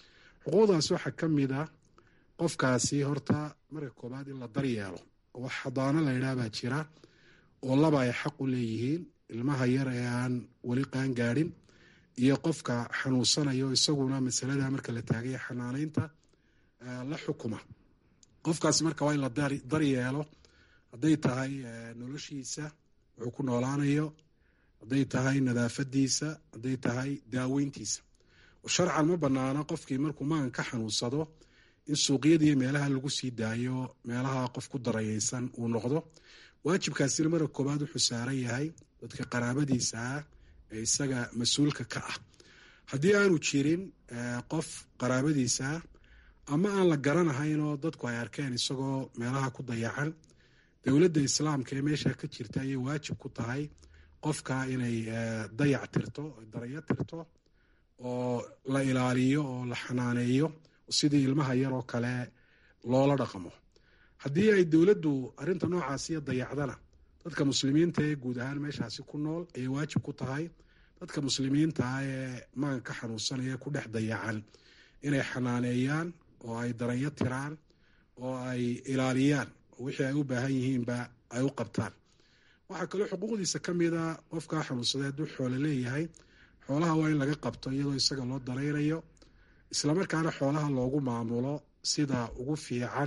xuquuqdaas waxaa ka mid a qofkaasi horta marka koobaad in la daryeelo wax xadaano la yidhaah baa jira oo laba ay xaq u leeyihiin ilmaha yar ee aan weli qaan gaadhin iyo qofka xanuunsanayo isaguna masalada marka la taagaya xanaanaynta la xukuma qofkaasi marka waa in la daryeelo hadday tahay noloshiisa wuxuu ku noolaanayo hadday tahay nadaafadiisa hadday tahay daaweyntiisa sharcan ma banaana qofkii markuu magan ka xanuunsado in suuqyadiiyo meelaha lagu sii daayo meelaha qof ku darayeysan uu noqdo waajibkaasina marka koobaad wuxuu saaran yahay dadka qaraabadiisa ah ee isaga mas-uulka ka ah haddii aanu jirin qof qaraabadiisa ah ama aan la garanahaynoo dadku ay arkeen isagoo meelaha ku dayacan dowladda islaamka ee meesha ka jirta ayay waajib ku tahay qofka inay dayac tirto darayo tirto oo la ilaaliyo oo la xanaaneeyo sidii ilmaha yaroo kale loola dhaqmo haddii ay dowladdu arrinta noocaasiyo dayacdana dadka muslimiinta ee guud ahaan meeshaasi ku nool ayay waajib ku tahay dadka muslimiinta ah ee maganka xanuunsanaya ku dhex dayacan inay xanaaneeyaan oo ay daranyo tiraan oo ay ilaaliyaan oo wixii ay u baahan yihiinba ay u qabtaan waxaa kaloo xuquuqdiisa ka mid a qofkaa xanuunsaday hadduu xoolo leeyahay xoolaha waa in laga qabto iyadoo isaga loo daraynayo islamarkaana xoolaha loogu maamulo sida ugu fiican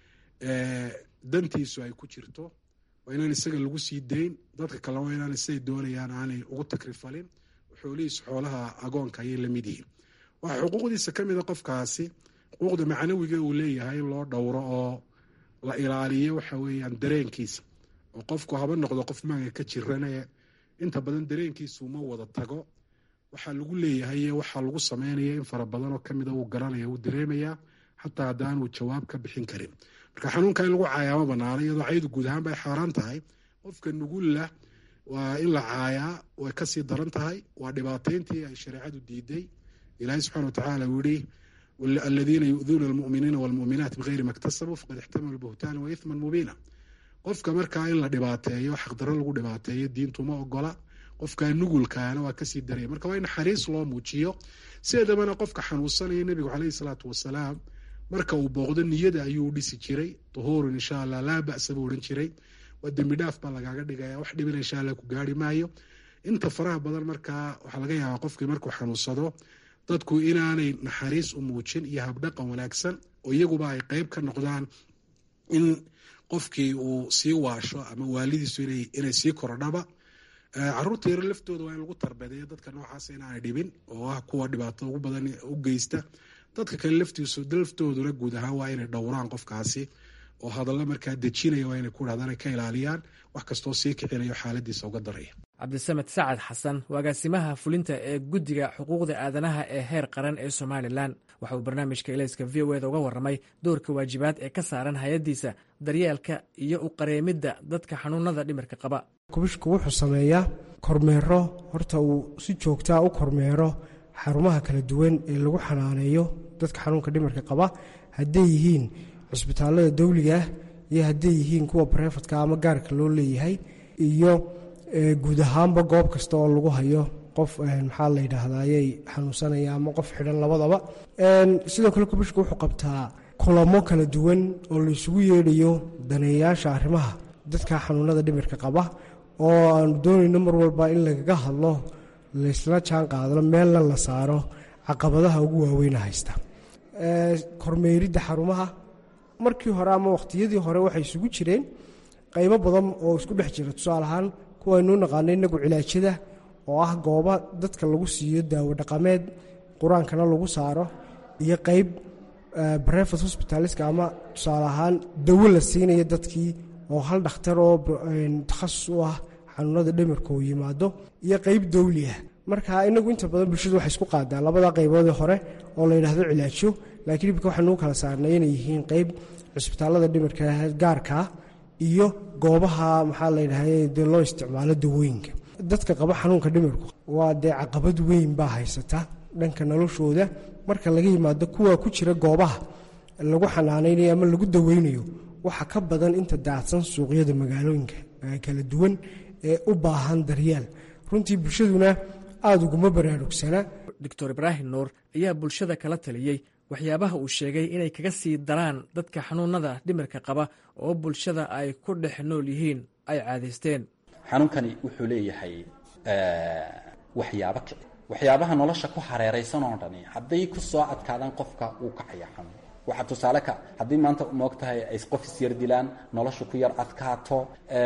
dantiisu ay ku jirto waa inaan isaga lagu sii dayn dadka kalena waa inaan siday doonayaan aanay ugu takrifalin xoolihiisu xoolaha agoonka ayay lamid yihiin waxaa xuquuqdiisa ka mid a qofkaasi xuquuqda macnawiga uu leeyahay in loo dhowro oo la ilaaliyo waxa weeyaan dareenkiisa oo qofku haba noqdo qof maanka ka jirane inta badan dareenkiisu ma wada tago waxaa lagu leeyahay iyo waxaa lagu sameynaya in fara badan oo kamida uu garanaya uu dareemayaa xataa haddaanuu jawaab ka bixin karin marka xanuunka in lagu caayaa ma banaana iyadoo caydu guud ahaan bay xaaraan tahay qofka nugulla waa in la caayaa way kasii daran tahay waa dhibaateyntii ay shareecadu diiday ilaahay subxana watacaala uu yihi aladiina yu'duuna almu'miniina walmu'minaat bigayri ma ktasabuu faqad ixtamalu buhtaana wa ithman mubiina qofka markaa in la dhibaateeyo xaqdarro lagu dhibaateeyo diintu ma ogola qofka nugulkaana waa kasii daraya marka waa in naxariis loo muujiyo sideedabana qofka xanuunsanaya nebigu caleyhi salaatu wasalaam marka uu booqdo niyada ayuu dhisi jiray duhuurun insha allah laa ba'sa buu odhan jiray waa dembi dhaaf baa lagaaga dhigaya wax dhibina insha allah ku gaari maayo inta faraha badan markaa waxaa laga yaabaa qofkii markuu xanuunsado dadku inaanay naxariis u muujin iyo habdhaqan wanaagsan oo iyaguba ay qeyb ka noqdaan in qofkii uu sii waasho ama waalidiisu inay sii korodhaba caruurta yaro laftooda waa in lagu tarbedeeyo dadka noocaas inaanay dhibin oo ah kuwa dhibaato ugu badan u geysta dadka kale laftiisu laftooduna guud ahaan waa inay dhowraan qofkaasi oo hadallo markaa dejinaya waa inay ku dhahdaan ay ka ilaaliyaan wax kastoo sii kicinayo xaaladiisa uga daraya cabdisamed sacad xasan agaasimaha fulinta ee guddiga xuquuqda aadanaha ee heer qaran ee somalilan waxa uu barnaamijka elayska v o eda uga warramay doorka waajibaad ee ka saaran hay-addiisa daryeelka iyo u qareemidda dadka xanuunada dhimirka qaba kubishku wuxuu sameeyaa kormeero horta uu si joogtaa u kormeero xarumaha kala duwan ee lagu xanaaneeyo dadka xanuunka dhimirka qaba hadday yihiin cusbitaallada dawligaah iyo hadday yihiin kuwa barefadka ama gaarka loo leeyahay iyo guud ahaanba goob kasta oo lagu hayo qof maxaa la yidhaahdaayay xanuunsanaya ama qof xidhan labadaba sidoo kale kubishka wuxuu qabtaa kulamo kala duwan oo la isugu yeedhayo daneeyayaasha arrimaha dadka xanuunada dhimirka qaba oo aanu doonayno mar walba in lagaga hadlo laysla jaan qaadano meelna la saaro caqabadaha ugu waaweyna haysta kormeeridda xarumaha markii hore ama wakhtiyadii hore waxay isugu jireen qaybo badan oo isku dhex jira tusaale ahaan kuwaynuu naqaano inagu cilaajada oo ah gooba dadka lagu siiyo daawo dhaqameed qur-aankana lagu saaro iyo qeyb brevet hosbitaliska ama tusaale ahaan dawo la siinaya dadkii oo hal dhakhtar oo takhasus u ah xanuunada dhimirka uu yimaado iyo qeyb dawli ah marka inagu inta badan bulshadu waxay isku qaadaa labada qayboodii hore oo la yidhaahdo cilaajo laakiin ibka waxaanuu kala saarnay inay yihiin qeyb cusbitaallada dhimirka gaarkaa iyo goobaha maxaa la yidhahda dee loo isticmaalo dawooyinka dadka qaba xanuunka dhimirku waa dee caqabad weyn baa haysata dhanka noloshooda marka laga yimaado kuwa ku jira goobaha lagu xanaanaynayo ama lagu daweynayo waxa ka badan inta daacsan suuqyada magaalooyinka kala duwan ee u baahan daryeel runtii bulshaduna aada uguma baraarugsana doctor ibraahim nuur ayaa bulshada kala taliyey waxyaabaha uu sheegay inay kaga sii daraan dadka xanuunada dhimirka qaba oo bulshada ay ku dhex nool yihiin ay caadaysteen xanuunkani wuxuu leeyahay waxyaabo kici waxyaabaha nolosha ku hareeraysan oo dhani hadday ku soo adkaadaan qofka wuu kacaya xanuun waxaa tusaale ka haddii maanta moog tahay ay qof isyar dilaan nolosha ku yar adkaato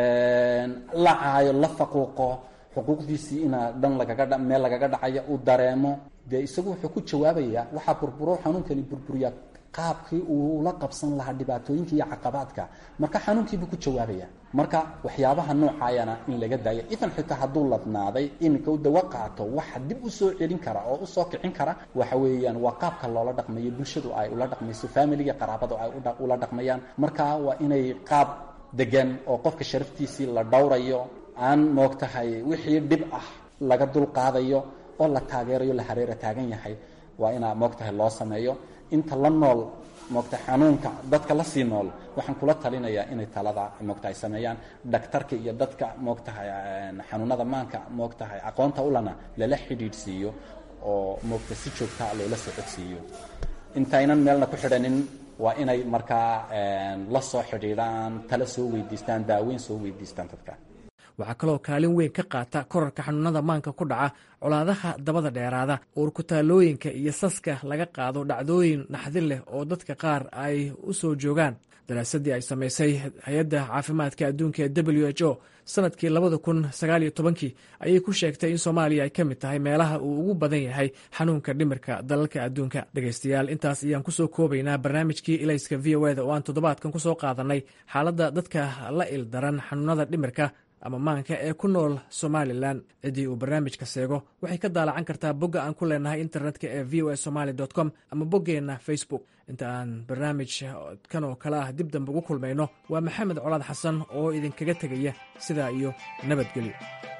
la caayo la faquuqo xuquuqdiisii inaa dhan lagaga meel lagaga dhacaya uu dareemo dee isagu wuxuu ku jawaabayaa waxaa burburo xanuunkani burburiyaa qaabkii uu la qabsan lahaa dhibaatooyinka iyo caqabaadka marka xanuunkiibuu ku jawaabaya marka waxyaabaha noocaayana in laga daayo idan xitaa hadduu ladnaaday iminka u dawo qaato waxa dib u soo celin kara oo usoo kicin kara waxa weeyaan waa qaabka loola dhaqmayo bulshadu ay ula dhaqmayso familiga qaraabadu ay ula dhaqmayaan marka waa inay qaab degan oo qofka sharaftiisii la dhowrayo aan moog tahay wixii dhib ah laga dulqaadayo oo la taageerayo la hareera taagan yahay waa inaa moog tahay loo sameeyo inta la nool moogtahay xanuunka dadka la sii nool waxaan kula talinayaa inay talada moogtahay sameeyaan dhaktarka iyo dadka moogtahay xanuunada maanka moogtahay aqoonta ulana lala xidhiidhsiiyo oo moogta si joogtaa loola socodsiiyo intaynan meelna ku xidhanin waa inay markaa la soo xidhiidhaan tala soo weydiistaan daaweyn soo weydiistaan dadka waxaa kaloo kaalin weyn ka qaata korarka xanuunada maanka ku dhaca colaadaha dabada dheeraada uurkutaalooyinka iyo saska laga qaado dhacdooyin naxdin leh oo dadka qaar ay u soo joogaan daraasadii ay samaysay hay-adda caafimaadka adduunka ee w h o sanadkii labada kun sagaaliyo tobankii ayay ku sheegtay in soomaaliya ay ka mid tahay meelaha uu ugu badan yahay xanuunka dhimirka dalalka adduunka dhegaystayaal intaas ayaan kusoo koobaynaa barnaamijkii ilayska v o eda oo aan toddobaadkan kusoo qaadanay xaaladda dadka la ildaran xanuunada dhimirka ama maanka ee ku nool somalilan ciddii uu barnaamijka seego waxay ka daalacan kartaa bogga aan ku leenahay internetka ee v o a somaly com ama boggeenna facebook inta aan barnaamij kan oo kale ah dib dambe ugu kulmayno waa maxamed colaad xasan oo idinkaga tegaya sidaa iyo nabadgelyo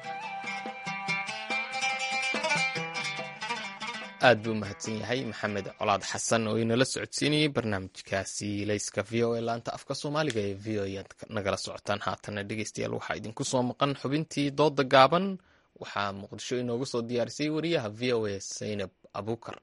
aad buu mahadsan yahay maxamed colaad xasan oo inala socodsiinayay barnaamijkaasi layska v o a laanta afka soomaaliga ee v o ayaad nagala socotaan haatana dhegeystayaal waxaa idinku soo maqan xubintii dooda gaaban waxaa muqdisho inoogu soo diyaarisay wariyaha v o a saynab abuukar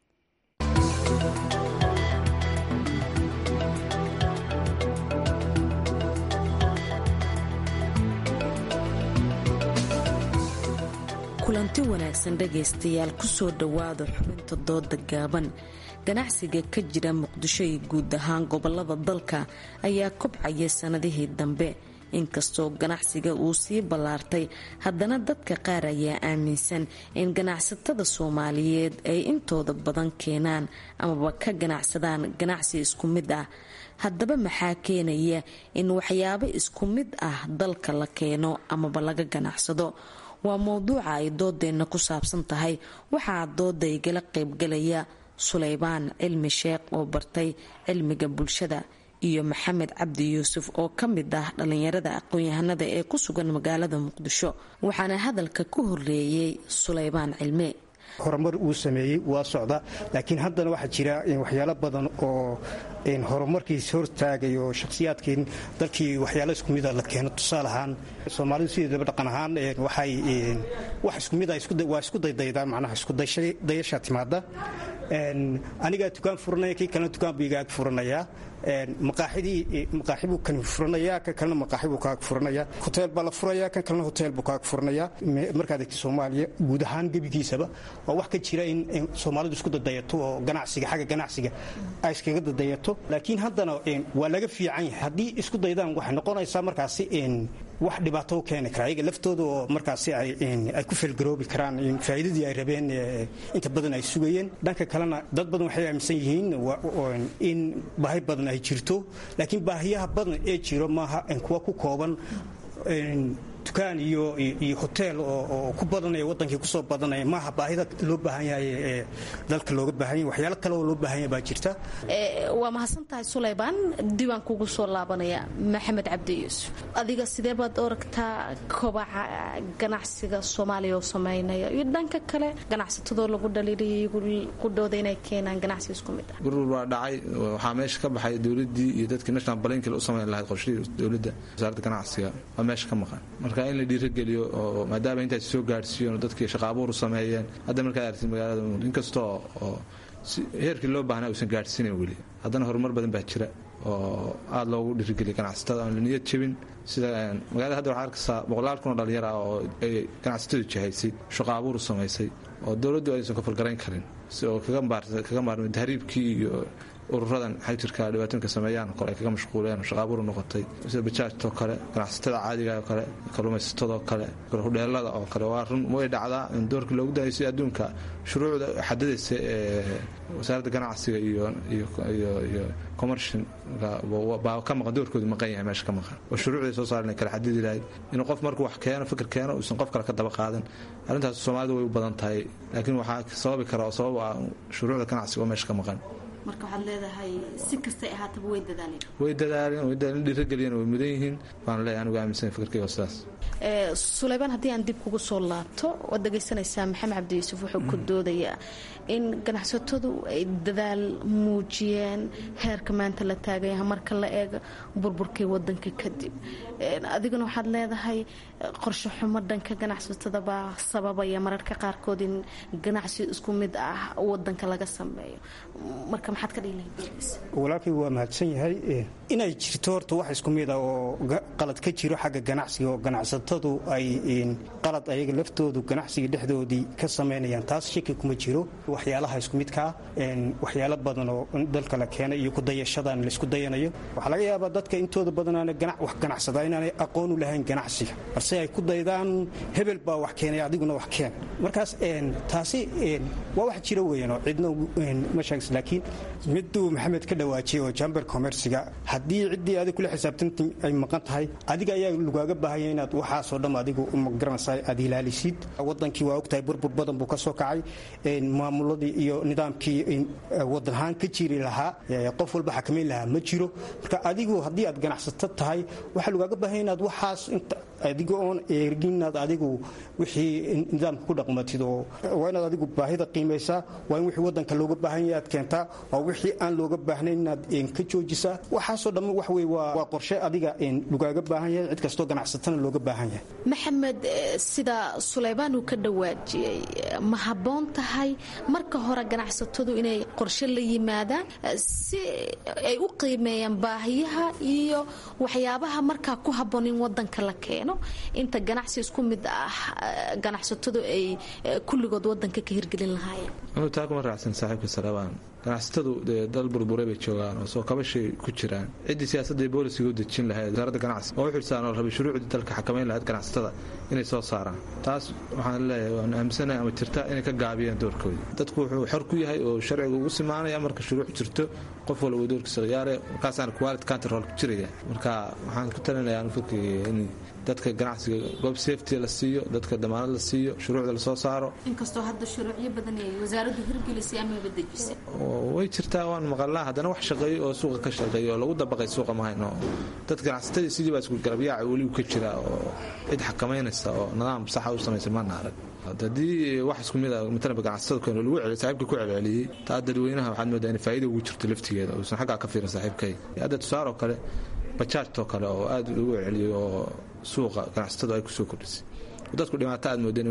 kulanti wanaagsan dhegaystayaal kusoo dhowaada xubinta dooda gaaban ganacsiga ka jira muqdisho iyo guud ahaan gobolada dalka ayaa kobcaya sanadihii dambe inkastoo ganacsiga uu sii ballaartay haddana dadka qaar ayaa aaminsan in ganacsatada soomaaliyeed ay intooda badan keenaan amaba ka ganacsadaan ganacsi isku mid ah haddaba maxaa keenaya in waxyaabo isku mid ah dalka la keeno amaba laga ganacsado waa mowduuca ay doodeenna ku saabsan tahay waxaa dooda igala qaybgalaya sulaybaan cilmi sheekh oo bartay cilmiga bulshada iyo maxamed cabdi yuusuf oo ka mid ah dhallinyarada aqoon-yahanada ee ku sugan magaalada muqdisho waxaana hadalka ku horeeyey sulaybaan cilme horumar uu sameeyey waa socda laakiin haddana waxaa jira waxyaalo badan oo horumarkiis hortaagay oo shakhsiyaadkii dalkii waxyaalo isku mida la keeno tusaale ahaan soomaalidu sideedaba dhaqan ahaan waxay wax isku mida waa isku daydaydaa macnaha iskudayasha timaada anigaa dukaan furanaya kii kalena dukaan buu igaag furanayaa maqaaxidii maqaaxi buu kan furanayaa kan kalena maqaaxi buu kaag furanaya hoteel baa la furayaa kan kalena hoteel buu kaag furanaya markaad egta soomaaliya guud ahaan gebigiisaba waa wax ka jira in soomaalidu isku dadayato oo ganacsiga xagga ganacsiga ay iskaga dadayato laakiin haddana waa laga fiican yahay haddii isku daydaan waxay noqonaysaa markaasi wax dhibaato u keeni kara ayaga laftooda oo markaasi ay ku feelgaroobi karaan faa'iidadii ay rabeen inta badan ay sugayeen dhanka kalena dad badan waxay aaminsan yihiin in baahi badan ay jirto laakiin baahiyaha badan ee jiro maaha kuwa ku kooban dukaan iyo iyo hoteel oo ku badanaya wadankii kusoo badanaya maaha baahida loo baahan yahay ee dalka looga baahan yahay waxyaalo kale oo loo baahan yahay baa jirta waa mahadsan tahay sulaybaan diiwaan kugu soo laabanaya maxamed cabdi yuusuf adiga sidee baad oragtaa kobaca ganacsiga soomaaliya oo sameynaya iyo dhanka kale ganacsatadoo lagu dhaliilaya ku dhooda inay keenaan ganacsi isku mid ah gurur waa dhacay waxaa meesha ka baxay dowladii iyo dadkii national balankil u samayn lahayd qorshihii dowladda wasaaradda ganacsiga waa meesha ka maqan marka in la dhiirageliyo oo maadaama intaas soo gaadhsiiyen oo dadkii shaqa abuur u sameeyeen hadda markaad aragtid magaalada inkastoo oo heerkii loo baahnaa uusan gaadhsiinayn weli haddana horumar badan baa jira oo aada loogu dhiirigeliya ganacsatada aan la niyad jebin sida magaalada hadda waxaa arkaysaa boqolaal kun oo dhallinyar ah oo ay ganacsatadu jahaysay shaqo abuur u samaysay oo dowladdu aysan ka falgarayn karin si oo kaga maarmay tahriibkii iyo ururadan xajirka dhibaatooyinka sameeyaan kole ay kaga mashquuleen shaqa abuur noqotay sida bajaajtoo kale ganacsatada caadiga oo kale kalluumaysatadoo kale hudheelada oo kale waa run way dhacdaa in doorkii loogu daayay si adduunka shuruucda xadadaysa ee wasaaradda ganacsiga iyo iyo commercial baa ka maqan doorkoodu maqan yahay meesha ka maqan oo shuruucday soo saaren kala xadidi lahayd inuu qof markuu wax keeno fikir keeno uusan qof kale ka daba qaadan arrintaas soomaalida way u badan tahay laakiin waxaa sababi kara oo sabab ah shuruucda ganacsiga oo meesha ka maqan marka waxaad leedahay si kastay ahaataba way dadaaleen way dadaaleen way dadaaleen dhiirageliyeen way mudan yihiin waan leeyahay anigu aaminsan fikirkayga sidaas suleymaan haddii aan dib kugu soo laabto waad dhegaysanaysaa maxamed cabdi yuusuf wuxuu ku doodayaa in ganacsatadu ay dadaal muujiyeen heerka maanta la taagaya marka la eega burburkii wadanka kadib adiguna waxaad leedahay qorshe xumo dhanka ganacsatada baa sababaya mararka qaarkood in ganacsi isku mid ah wadanka laga sameeyo marka maxaad ka dhihi walaalkay waa mahadsan yahay inay jirto horta wax isku mid ah oo qalad ka jiro xagga ganacsiga oo ganacsatadu ay qalad ayaga laftoodu ganacsiga dhexdoodii ka samaynayaan taas shaki kuma jiro waxyaalaha isku midkaa waxyaalo badan oo dalka la keenay iyo kudayashadan laysku dayanayo waxaa laga yaabaa dadka intooda badanaana wax ganacsada inaanay aqoon u lahayn ganacsiga balse ay ku daydaan hebel baa wax keenay adiguna wax keen markaas taasi waa wax jiro weyan oo cidna ma sheegs laakiin miduu maxamed ka dhawaajiyay oo jamber commerciga haddii ciddii adig kula xisaabtanta ay maqan tahay adiga ayaa lagaaga baahanya inaad waxaasoo dham adigu magaranaysa aad ilaalisid wadankii waa ogtahay burbur badan buu ka soo kacay maamuladii iyo nidaamkii wadan ahaan ka jiri lahaa qof walba xakamayn lahaa ma jiro marka adigu haddii aad ganacsato tahay waxaa lagaaga baahanya inaad waxaas adiga oon eegin inaad adigu wixii nidaamka ku dhaqmatid oo waa inaad adigu baahida qiimaysaa waa in wixii wadanka looga baahan yahay aad keentaa waa wixii aan looga baahnayn inaad ka joojisaa waxaasoo dhamma wax wey waa qorshe adiga lagaaga baahan yahay cid kastoo ganacsatana looga baahan yahay maxamed sida suleymaan uu ka dhawaajiyey ma habboon tahay marka hore ganacsatadu inay qorshe la yimaadaan si ay u qiimeeyaan baahiyaha iyo waxyaabaha markaa ku habboon in wadanka la keeno inta ganacsi isku mid ah ganacsatadu ay kulligood wadanka ka hirgelin lahaayeen taa kuma raacsan saaxiibka salabaan ganacsatadu dee dal burburay bay joogaan oo soo kabashay ku jiraan ciddii siyaasadda iyo boolisiga u dejin lahayd wasaaradda ganacsi oo u xilsaan oo rabay shuruucdii dalka xakamayn lahayd ganacsatada inay soo saaraan taas waxaan leeyahay waan aaminsanahay ama jirta inay ka gaabiyaan doorkoodii dadku wuxuu xor ku yahay oo sharciga ugu simaanaya marka shuruuc jirto qof walba doorkiisa khiyaare markaasaana quality control ku jiraya marka waxaan ku talinayaa anu fikriga in dadka ganacsiga goob safety la siiyo dadka damaanad la siiyo shuruucda lasoo saaro inkastoo hadda shuruucyo badan ay wasaaraddu hirgelisay amaba dejisay way jirtaa waan maqalnaa haddana wax shaqeeyo oo suuqa ka shaqeeya oo lagu dabaqay suuqa ma hayno dad ganacsatadii sidii baa isku garabyaaca weligu ka jira oo cid xakamaynaysa oo nidaam saxa u samaysa maana arag haddii wax isku mid a matalaba ganacsatada keen lagu celiy saaxiibka ku celceliyey taa dadweynaha waxaad moodaa in faa'iida ugu jirto laftigeeda uusan xaggaa ka fiirin saaxiibkay hadda tusaaroo kale bajaajtoo kale oo aad lagu celceliyey oo suuqa ganacsatadu ay kusoo kordhisay dadku dhibaato aad moodeen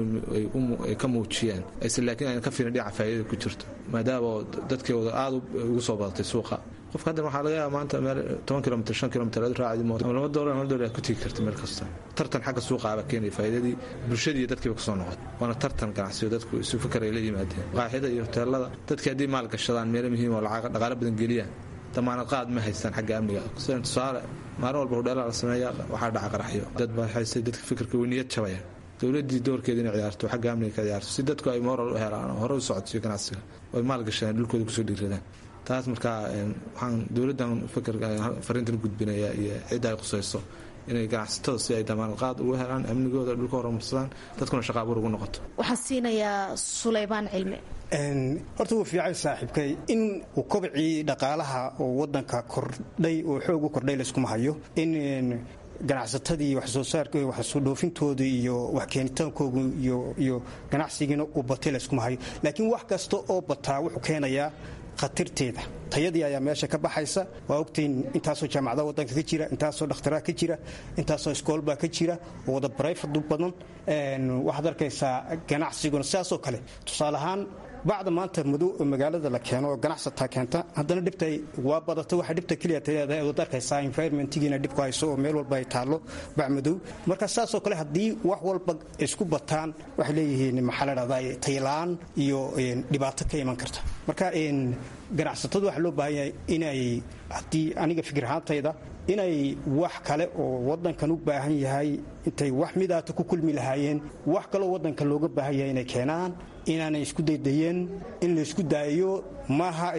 ay ka muujiyaan aysan laakiin ayna ka fiirin dhinaca faa'iidada ku jirto maadaama dadkeeda aad ugu soo badatay suuqa qofka haddan waxaa laga yaaba maanta meel toban kilomitr shan kilomitr aad raacdi mooto ama laba doolar laba doolar aad ku tegi karta meel kasta tartan xagga suuqa aba keenaya faa'iidadii bulshadii iyo dadkiiba kasoo noqotay waana tartan ganacsiyo dadku isu fikar ay la yimaadeen qaaxida iyo hoteelada dadkii haddii maal gashadaan meelo muhiim oo lacag dhaqaale badan geliyaan damaanad qaad ma haystaan xagga amniga sidan tusaale maalin walba hudheelaa la sameeya waxaa dhaca qaraxyo dad baa haystay dadka fikirka way niyad jabaya dowladii doorkeeda inay ciyaarto xagga amniga ka ciyaarto si dadku ay moral u helaan oo hore u socodsiyo ganacsiga ay maal gashadaan dhulkooda kusoo dhiiradaan taas markaa waxaan dowladdan fikirka fariintan gudbinaya iyo cidda ay qusayso inay ganacsatada si ay damaanad qaad ugu helaan amnigooda dhulka horumarsadaan dadkuna shaqa abuur ugu noqoto waxaan siinayaa suleymaan cilmi horta wuu fiican saaxiibkay in uu kobcii dhaqaalaha oo wadanka kordhay oo xoog u kordhay layskuma hayo in ganacsatadii waxsoo saark waxsoo dhoofintooda iyo wax keenitaankoogu iyo ganacsigiina uu batay layskuma hayo laakiin wax kasta oo bataa wuxuu keenayaa khatarteeda tayadii ayaa meesha ka baxaysa waa ogtayn intaasoo jaamacada wadanka ka jira intaasoo dhakhtaraa ka jira intaasoo iskoolbaa ka jira oo wada barayfadu badan waxaad arkaysaa ganacsiguna sidaasoo kale tusaale ahaan bacda maanta madow oo magaalada la keeno oo ganacsataa keenta haddana dhibtay waa badata waxa dhibta keliya taleedahay ood arkaysaa environmentigiina dhib ku hayso oo meel walba ay taallo bac madow marka saasoo kale haddii wax walba isku bataan waxay leeyihiin maxaa la dhahdaa taylaan iyo dhibaato ka iman karta marka ganacsatadu waxaa loo baahan yahay inay haddii aniga fikir ahaantayda inay wax kale oo wadankan u baahan yahay intay wax midaata ku kulmi lahaayeen wax kaloo wadanka looga baahan yahay inay keenaan inaanay isku daydayeen in la isku daayo maaha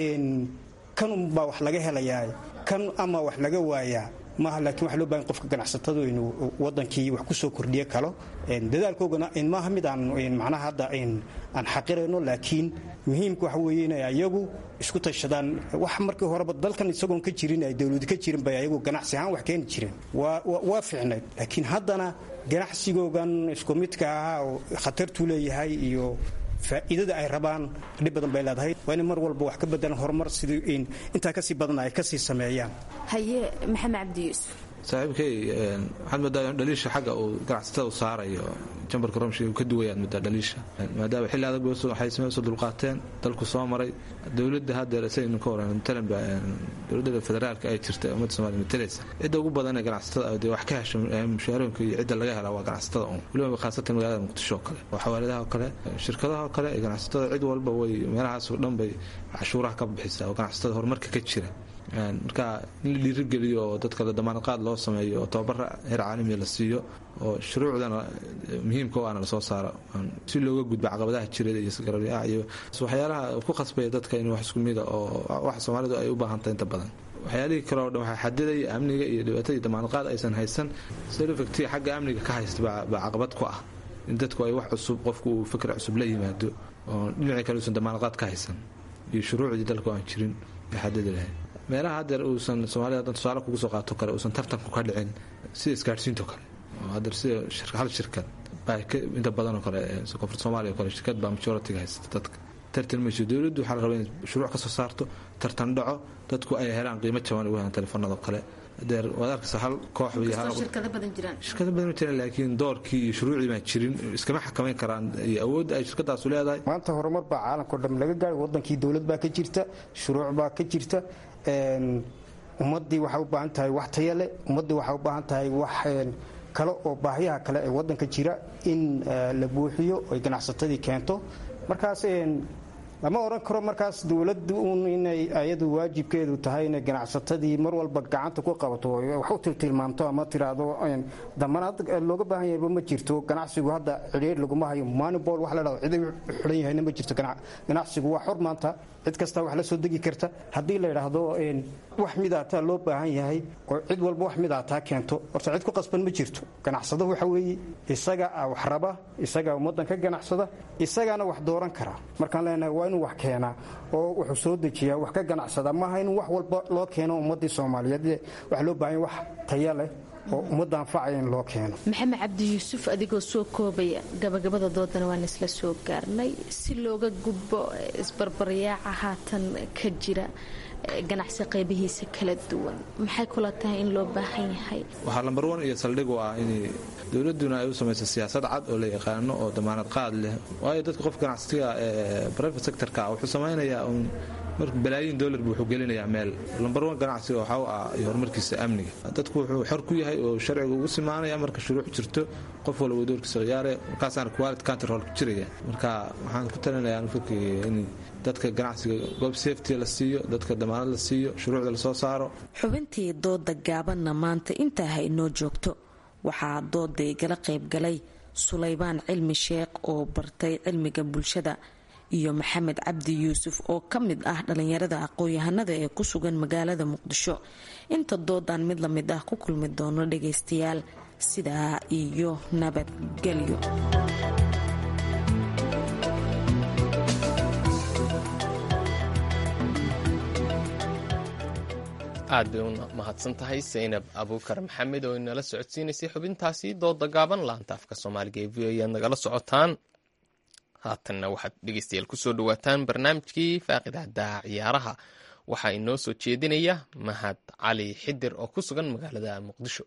kan unbaa wax laga helayaa kan ama wax laga waayaa maaha laakiin waxa loo bahan qofka ganacsatadu inuu wadankii wax ku soo kordhiye kalo dadaalkoogana maaha mid aan macnaha hadda aan xaqirayno laakiin muhiimka waxa weeye inay ayagu isku tashadaan wax markii horeba dalkan isagoon ka jirin ay dowladu ka jirin bay ayagu ganacsi ahaan wax keeni jireen waa fiicnayd laakiin haddana ganacsigoogan isku midka ahaa oo khatartuu leeyahay iyo faa'iidada ay rabaan dhib badan bay leedahay waa inay mar walba wax ka bedelan horumar sidii intaa kasii badan ay kasii sameeyaan haye maxamed cabdi yuusuf saaxiibkay waxaad moodaa dhaliisha xagga uu ganacsatada u saarayo jambarka romshi uu ka duwayaad moodaa dhaliisha maadaama xilli adag waxay sameysoo dulqaateen dalku soo maray dowladda haddeer saynu ka waran matalan dowladda federaalka ay jirta ummadda somaaliya matalaysa cidda ugu badan ee ganacsatada dee wax ka hesha mushaarooyinka iyo cidda laga helaa waa ganacsatada un weliba khaasatan magaalada muqdisho oo kale oo xawaaladaha oo kale shirkadaha oo kale ee ganacsatada cid walba way meelahaas oo dhan bay cashuuraha ka bixisaa oo ganacsatada horumarka ka jira marka in la dhiirigeliyo oo dadka la damaanadqaad loo sameeyo oo tababara heer caalamiya la siiyo oo shuruucdana muhiimka o ana lasoo saaro si looga gudbo caqabadaha jireed iyo sgarabyaa iyo waxyaalaha ku khasbaya dadka in wax isku mida oo wax soomaalidu ay u baahantahay inta badan waxyaalihii kale oo dhan waxaa xadidaya amniga iyo dhibaatadii damaanadqaad aysan haysan selofacti xagga amniga ka haysta baa caqabad ku ah in dadku ay wax cusub qofku uu fikr cusub la yimaado oo dhinacii kale uusan damaanadqaad ka haysan iyo shuruucdii dalku aan jirin ay xadidi lahayd meelaha haddeer uusan soomaalida hadan tusaale kugu soo qaato kale uusan tartanku ka dhicin sida isgaadhsiinto kale oo haddeer sida hal shirkad baa inta badan oo kale koonfurta soomaaliya o kale shirkad baa majoritiga haysata dadka tartan mayso dowladdu waxaa la rabaa inay shuruuc ka soo saarto tartan dhaco dadku ay helaan qiimo jaban ugu helaan telefoonada kale adeer waad arkaysa hal koox shirkado badan jiraan shirkado badan jiraan laakiin doorkii iyo shuruucdii baan jirin iskama xakamayn karaan iyo awoodda ay shirkadaasu leedahay maanta horumar baa caalamkao dhan laga gaaray wadankii dowlad baa ka jirta shuruuc baa ka jirta ummaddii waxay u baahan tahay wax taya leh ummaddii waxay u baahan tahay wax kale oo baahiyaha kale ee wadanka jira in la buuxiyo oy ganacsatadii keento markaas lama odhan karo markaas dowladdu un inay ayadu waajibkeedu tahay inay ganacsatadii mar walba gacanta ku qabato wax u tiltilmaamto ama tiraahdo damanaad looga baahan yahayba ma jirto ganacsigu hadda cidhiir laguma hayo manibol wax la dhado cid u xidhan yahayna ma jirto ganacsigu waa xor maanta cid kasta wax la soo degi karta haddii la yidhaahdo wax midaataa loo baahan yahay oo cid walba wax midaataa keento horta cid ku qasban ma jirto ganacsado waxa weeye isaga wax raba isagaa ummaddan ka ganacsada isagaana wax dooran kara markaan leenahay waa inuu wax keenaa oo wuxuu soo dejiyaa wax ka ganacsada maaha in wax walba loo keeno ummaddii soomaaliyeed waxa loo baahan wax taya leh oo ummadda anfacaya in loo keeno maxamed cabdi yuusuf adigoo soo koobaya gabagabada doodana waan isla soo gaarnay si looga gudbo isbarbaryaaca haatan ka jira ganacsi qaybihiisa kala duwan maxay kula tahay in loo baahan yahay waxaa lambar wan iyo saldhig u ah in dowladuna ay u samayso siyaasad cad oo la yaqaano oo damaanad qaad leh waayo dadka qof ganacsiga ee private sectorka wuxuu samaynayaa un marka balaayiin dollar buu wuxuu gelinayaa meel lambar wan ganacsiga waxaa u ah iyo horumarkiisa amniga dadku wuxuu xor ku yahay oo sharciga ugu simaanaya marka shuruuc jirto qof walba doorkiisa khiyaare markaasaana quality control ku jiraya marka waxaan ku talinayaa fikriga in dadka ganacsiga goob safety la siiyo dadka damaanad la siiyo shuruucda lasoo saaro xubintii dooda gaabanna maanta intaa ha inoo joogto waxaa dooda igala qaybgalay sulaybaan cilmi sheekh oo bartay cilmiga bulshada iyo maxamed cabdi yuusuf oo ka mid ah dhallinyarada aqoon-yahanada ee ku sugan magaalada muqdisho inta doodan mid lamid ah ku kulmi doono dhagaystayaal sidaa iyo nabadgelyo aad bay u mahadsan tahay saynab abuukar maxamed oo inala socodsiinaysay xubintaasi dooda gaaban laanta afka soomaaliga ee v o ayaad nagala socotaan haatanna waxaad dhegeystayaal kusoo dhawaataan barnaamijkii faaqidaada ciyaaraha waxaa inoo soo jeedinaya mahad cali xidir oo ku sugan magaalada muqdisho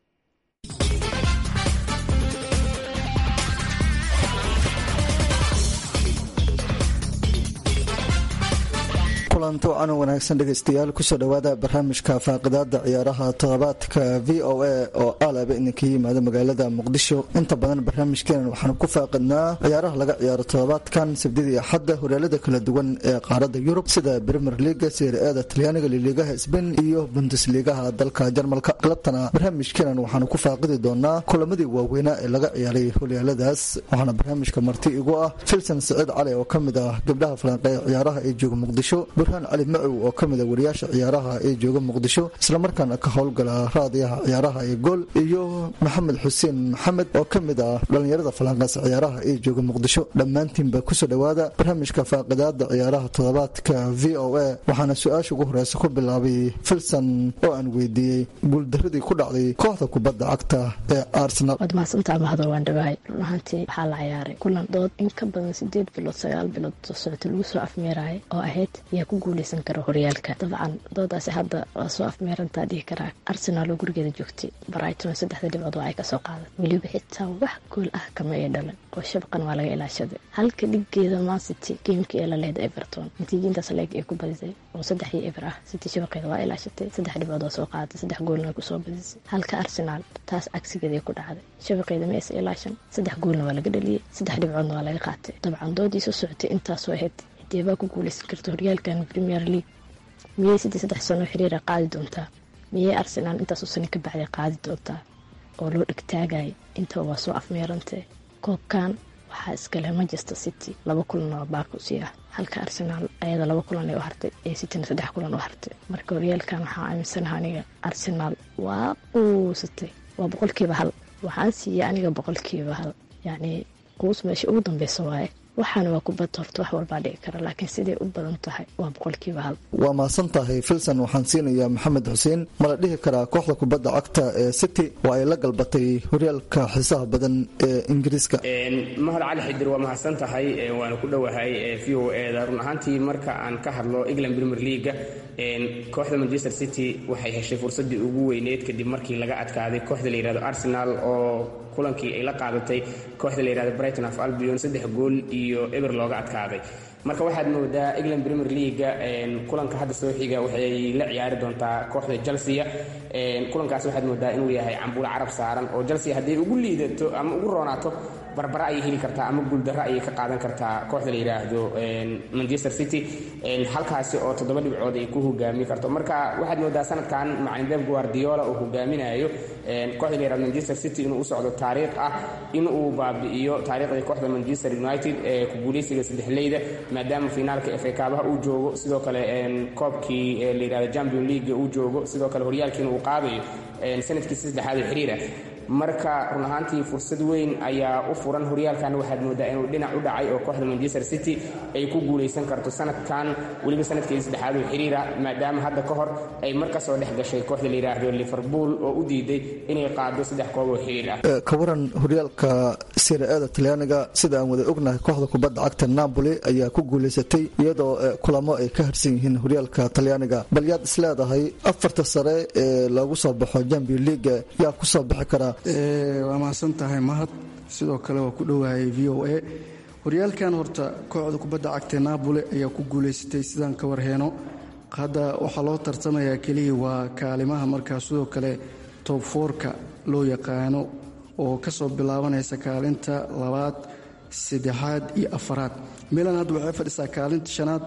kulanti wacan wanaagsan dhegaystayaal kusoo dhowaada barnaamijka faaqidaada ciyaaraha toddobaadka v o a oo aalaba idinka yimaada magaalada muqdisho inta badan barnaamijkeenan waxaanu ku faaqidnaa ciyaaraha laga ciyaaro toddobaadkan sabdidii axadda horyaalada kala duwan ee qaarada yurub sida premier leaga seer-eeda talyaaniga liliigaha sbain iyo bundesliigaha dalka jarmalka galabtana barnaamijkeenan waxaanu ku faaqidi doonaa kulamadii waaweynaa ee laga ciyaaray horyaaladaas waxaana barnaamijka marti igu ah filson saciid cali oo kamid ah gabdhaha falanqeeya ciyaaraha ee jooga muqdisho burhaan cali macow oo ka mida wariyaasha ciyaaraha ee jooga muqdisho islamarkaana ka howlgala raadiyaha ciyaaraha ee gool iyo maxamed xuseen maxamed oo ka mid ah dhallinyarada falanqeysa ciyaaraha ee jooga muqdisho dhammaantiinba kusoo dhowaada barnaamijka faaqidaada ciyaaraha toddobaadka v o a waxaana su-aasha ugu horeysa ku bilaabay filson oo aan weydiiyey guuldaradii ku dhacday kooxda kubadda cagta ee arsenal waad mahadsantaa mahador waan dhawahay run ahaantii waxaa la ciyaaray kulan dood in ka badan sideed bilood sagaal bilood soo socota lagu soo afmeeraya oo ahayd yaa ku guuleysan kara horyaalka dabcan doodaasi hadda waa soo afmeerantaa dhihi karaa arsenaal oo gurigeeda joogtay brighton saddexda dhibcood waa ay kasoo qaadan weliba xitaa wax gool ah kama ay dhalan oo shabaqan waa laga ilaashaday halka dhigeeda mancity geemkii ee la leeda everton natiijintaas leeg ay ku badisay oo saddex iyo eber ah city shabaqeeda waa ilaashatay saddex dhibcood waa soo qaaday saddex goolna way kusoo badisay halka arsenaal taas cagsigeeda ku dhacday shabaqeeda ma aysa ilaashan saddex goolna waa laga dhaliyey saddex dhibcoodna waa laga qaatay dabcan doodii soo socotay intaasoo ahayd deebaa ku guuleysan karta horyaalkan premier league miyay sidii saddex sano xiriira qaadi doontaa miyay arsenaal intaasoo sano ka bacday qaadi doontaa oo loo dhegtaagaya intaba waa soo afmeerantay koobkan waxaa iskale manchester city laba kulan oo baakusi ah halka arsenaal ayada laba kulan ay u hartay ee cityna saddex kulan u hartay marka horyaalkan waxaa aaminsanaha aniga arsenaal waa quusatay waa boqolkiiba hal waxaan siiyey aniga boqolkiiba hal yacnii quus meesha ugu dambeysa waaye waxaana waa kubad horta wax walbaa dhici kara laakiin siday u badan tahay waa boqolkiiba hal waa mahadsan tahay filson waxaan siinayaa maxamed xuseen mala dhihi karaa kooxda kubadda cagta ee city waa ay la galbatay horyaalka xiisaha badan ee ingiriiska mahad cali xidir waa mahadsan tahay waana ku dhowahay v o eda run ahaantii marka aan ka hadlo england premier leaga kooxda manchester city waxay heshay fursadii ugu weyneyd kadib markii laga adkaaday kooxda la yihahdo arsenal oo kulankii ay la qaadatay kooxda la yihahdo brighton of albion saddex gool iyo eber looga adkaaday marka waxaad moodaa england premier leaga kulanka hadda soo xiga waxay la ciyaari doontaa kooxda chelsea kulankaas waxaad moodaa inuu yahay cambuulo carab saaran oo chelsea hadday ugu liidato ama ugu roonaato barbara ayay heli kartaa ama guuldarro ayay ka qaadan kartaa kooxda la yidhaahdo manchester city halkaasi oo toddoba dhibcood ay ku hogaami karto marka waxaad moodaa sanadkan macalin deb guardiola uu hogaaminayo kooxda la yihahdo manchester city inuu u socdo taariikh ah in uu baabi'iyo taariikhdii kooxda manchester united ee ku guuleysiga saddexleyda maadaama finaalka fa kaabaha uu joogo sidoo kale koobkii la yidhahdo champion league uu joogo sidoo kale horyaalkiina uu qaadayo sanadkiisa saddexaad oo xiriira marka run ahaantii fursad weyn ayaa u furan horyaalkan waxaad moodaa inuu dhinac u dhacay oo kooxda manchester city ay ku guuleysan karto sanadkan weliba sanadkeedii saddexaad oo xiriira maadaama hadda ka hor ay mar kasoo dhex gashay kooxda la yidhaahdo liverpool oo u diiday inay qaado saddex koob oo xiriir ah ka waran horyaalka sira-eeda talyaaniga sida aan wada ognahay kooxda kubadda cagta napoli ayaa ku guuleysatay iyadoo kulamo ay ka harsan yihiin horyaalka talyaaniga bal yaad isleedahay afarta sare ee loogu soo baxo champion leaga yaa kusoo bixi kara waa mahadsan tahay mahad sidoo kale waa ku dhowaayay v o a horyaalkan horta kooxda kubadda cagta napoli ayaa ku guuleysatay sidaan ka warheeno hadda waxaa loo tartamayaa keliya waa kaalimaha markaa sidoo kale tob foorka loo yaqaano oo kasoo bilaabanaysa kaalinta labaad saddexaad iyo afaraad milan hadda waxay fadhisaa kaalinta shanaad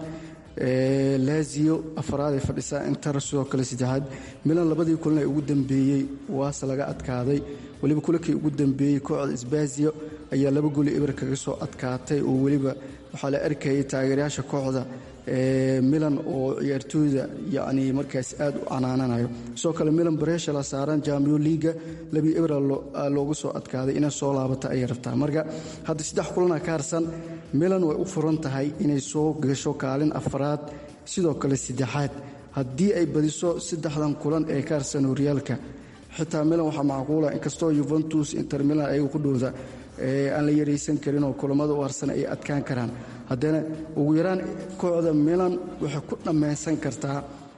laziyo afaraad ay fadhisaa inter sidoo kale saddexaad milan labadii kulan ee ugu dambeeyey waase laga adkaaday weliba kulankii ugu dambeeyey kooxda sbasiyo ayaa laba goli eber kaga soo adkaatay oo weliba waxaa la arkayay taageerayaasha kooxda milan oo ciyaartooyda yacni markaas aad u canaananayo sidoo kale milan bareesha la saaran jambion liiga labii ebra loogu soo adkaaday inay soo laabata ayay rabtaa marka hadda saddex kulana ka harsan milan way u furan tahay inay soo gasho kaalin afaraad sidoo kale saddexaad haddii ay badiso saddexdan kulan ee ka harsan horyaalka xitaa milan waxaa macquula inkastoo yuventus inter milan ayagu ku dhowda aan la yaraysan karin oo kulamada u harsan ay adkaan karaan haddana ugu yaraan kooxda milan waxay ku dhammaysan kartaa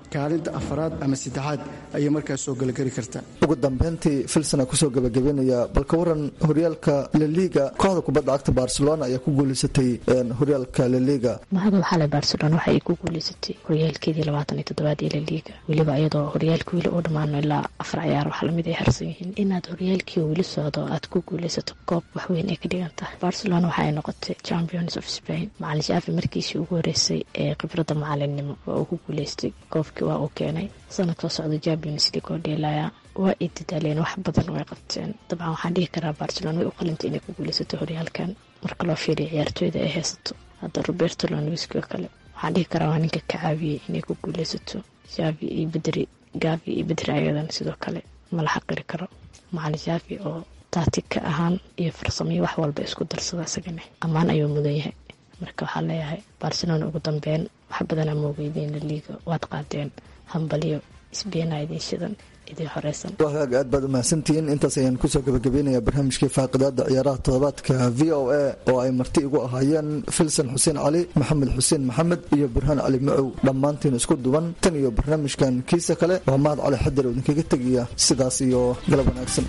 kaalinta afaraad ama saddexaad ayay markaas soo galageli kartaa ugu dambeyntii filsona kusoo gabagabeynaya balka waran horyaalka laliga kooxda kubadda cagta barcelona ayaa ku guuleysatay horyaalka laliga mahadab xalay barcelona waxa ay ku guuleysatay horyaalkeedii labaatan iyo toddobaad ee laliga weliba iyadoo horyaalka weli u dhammaano ilaa afar ciyaar wax lamid ay harsan yihiin inaad horyaalkii weli socdo aad ku guuleysato koob waxweyn ay ka dhigan tahay barcelona waxa ay noqotay champions of spain macalin shaafi markiisii ugu horeysay ee khibradda macalinnimo waa uu ku guuleystay koobkii waa uu keenay sanadkoo socda champions league oo dheelaya waa ay dadaaleen wax badan way qabteen dabcan waxaan dhihi karaa barcelona way u qalintay inay ku guuleysato horyaalkan marka loo fiiriyo ciyaartooyda ay haysato hadda roberto lonwiski oo kale waxaan dhihi karaa waa ninka ka caawiyey inay ku guuleysato shaafi iyo bedri gaafi iyo bedri ayadan sidoo kale mala xaqiri karo macalin shaafi oo taatika ahaan iyo farsamiyo wax walba isku darsada isagane ammaan ayuu mudan yahay marka waxaa leeyahay barcelona ugu dambeyn wax badanaa moogeydeen laliiga waad qaadeen hambaliyo isbeena idin shidan idin horeysan wagaag aad baad umahadsantihiin intaas ayaan kusoo gabagabeynaya barnaamijkii faaqidaada ciyaaraha toddobaadka v o a oo ay marti igu ahaayeen filson xuseen cali maxamed xuseen maxamed iyo burhaan cali macow dhammaantiin isku duban tan iyo barnaamijkan kiisa kale waa mahad cali xadir oo idinkaga tegaya sidaas iyo galab wanaagsan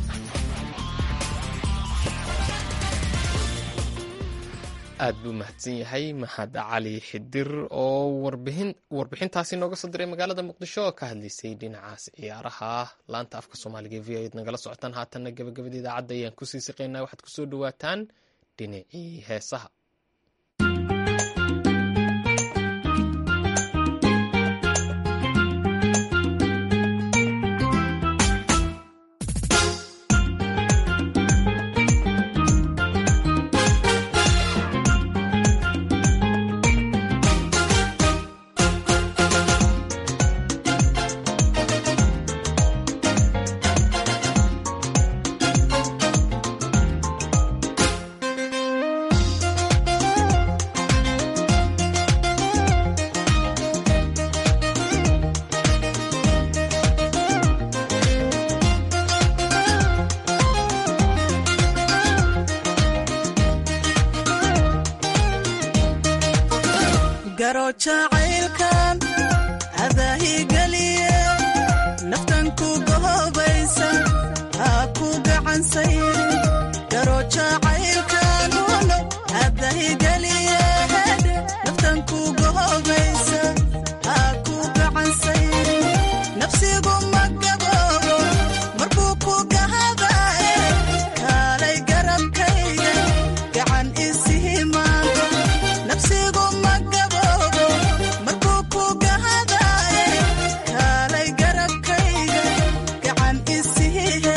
aad buu mahadsan yahay maxad cali xidir oo warbixintaasi nooga soo diray magaalada muqdisho oo ka hadlaysay dhinacaas ciyaaraha laanta afka soomaaliga e v o ed nagala socotaan haatanna gabagabada idaacadda ayaan kusii siqaynaa waxaad kusoo dhawaataan dhinacii heesaha jacaylkan adaahigeliye naftan ku gohobaysa ha ku gacansayri garo jacaylkan uno adahigeliye naftan ku gohobaysa ha ku gacansayri nafsigu ma gaboobo markuu ku gahadaye kaalay garabkayga gacan isihimaanto nafsigu ma gaboobo markuu ku gahadaye kaalay garabkayga gacan isihihe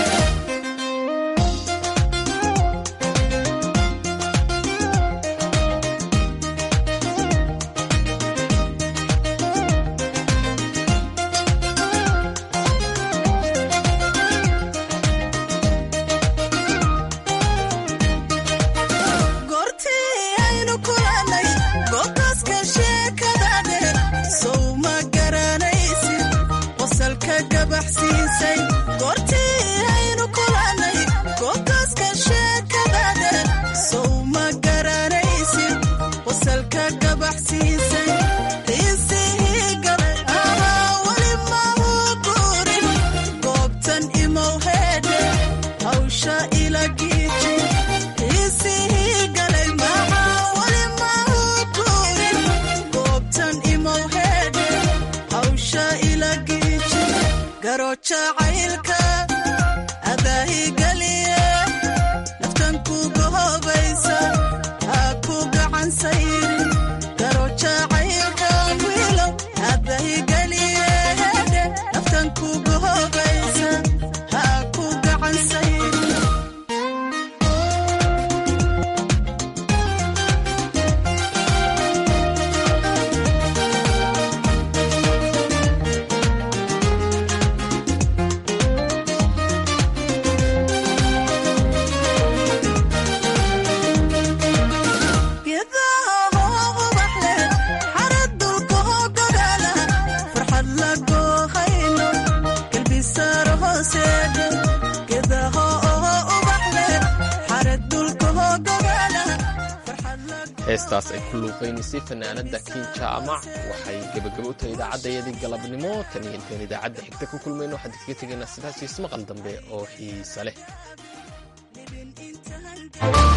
goortii aynu kulannay goobtaaska sheekada dheer sow ma garanaysid qosalka gabaxsiisay goortii aynu kulannay goobtaaska sheekada dheer sow ma garanaysid qosalka gabaxsiisay xiisihii galay ahaa weli ma uu guurin goobtan imow heedhe hawsha ila giiji xiisihii galay maxaa weli ma uu guurin goobtan imow heedhe hawsha ila giiji garo jacaylka adaahigeliye naftan ku gohobaysa ha ku gacan sayrin garo jacaylka wiilow adaahigeliye heedhe naftan ku gohobaysa ha ku gacan sayrin heestaas ay ku luuqaynaysay fanaanada kiin jaamac waxay gebagabo u tahay idaacadayadii galabnimo tan iyo intaan idaacadda xigta ku kulmayno waxaan kaga tegaynaa sidaas iyo ismaqal dambe oo xiise leh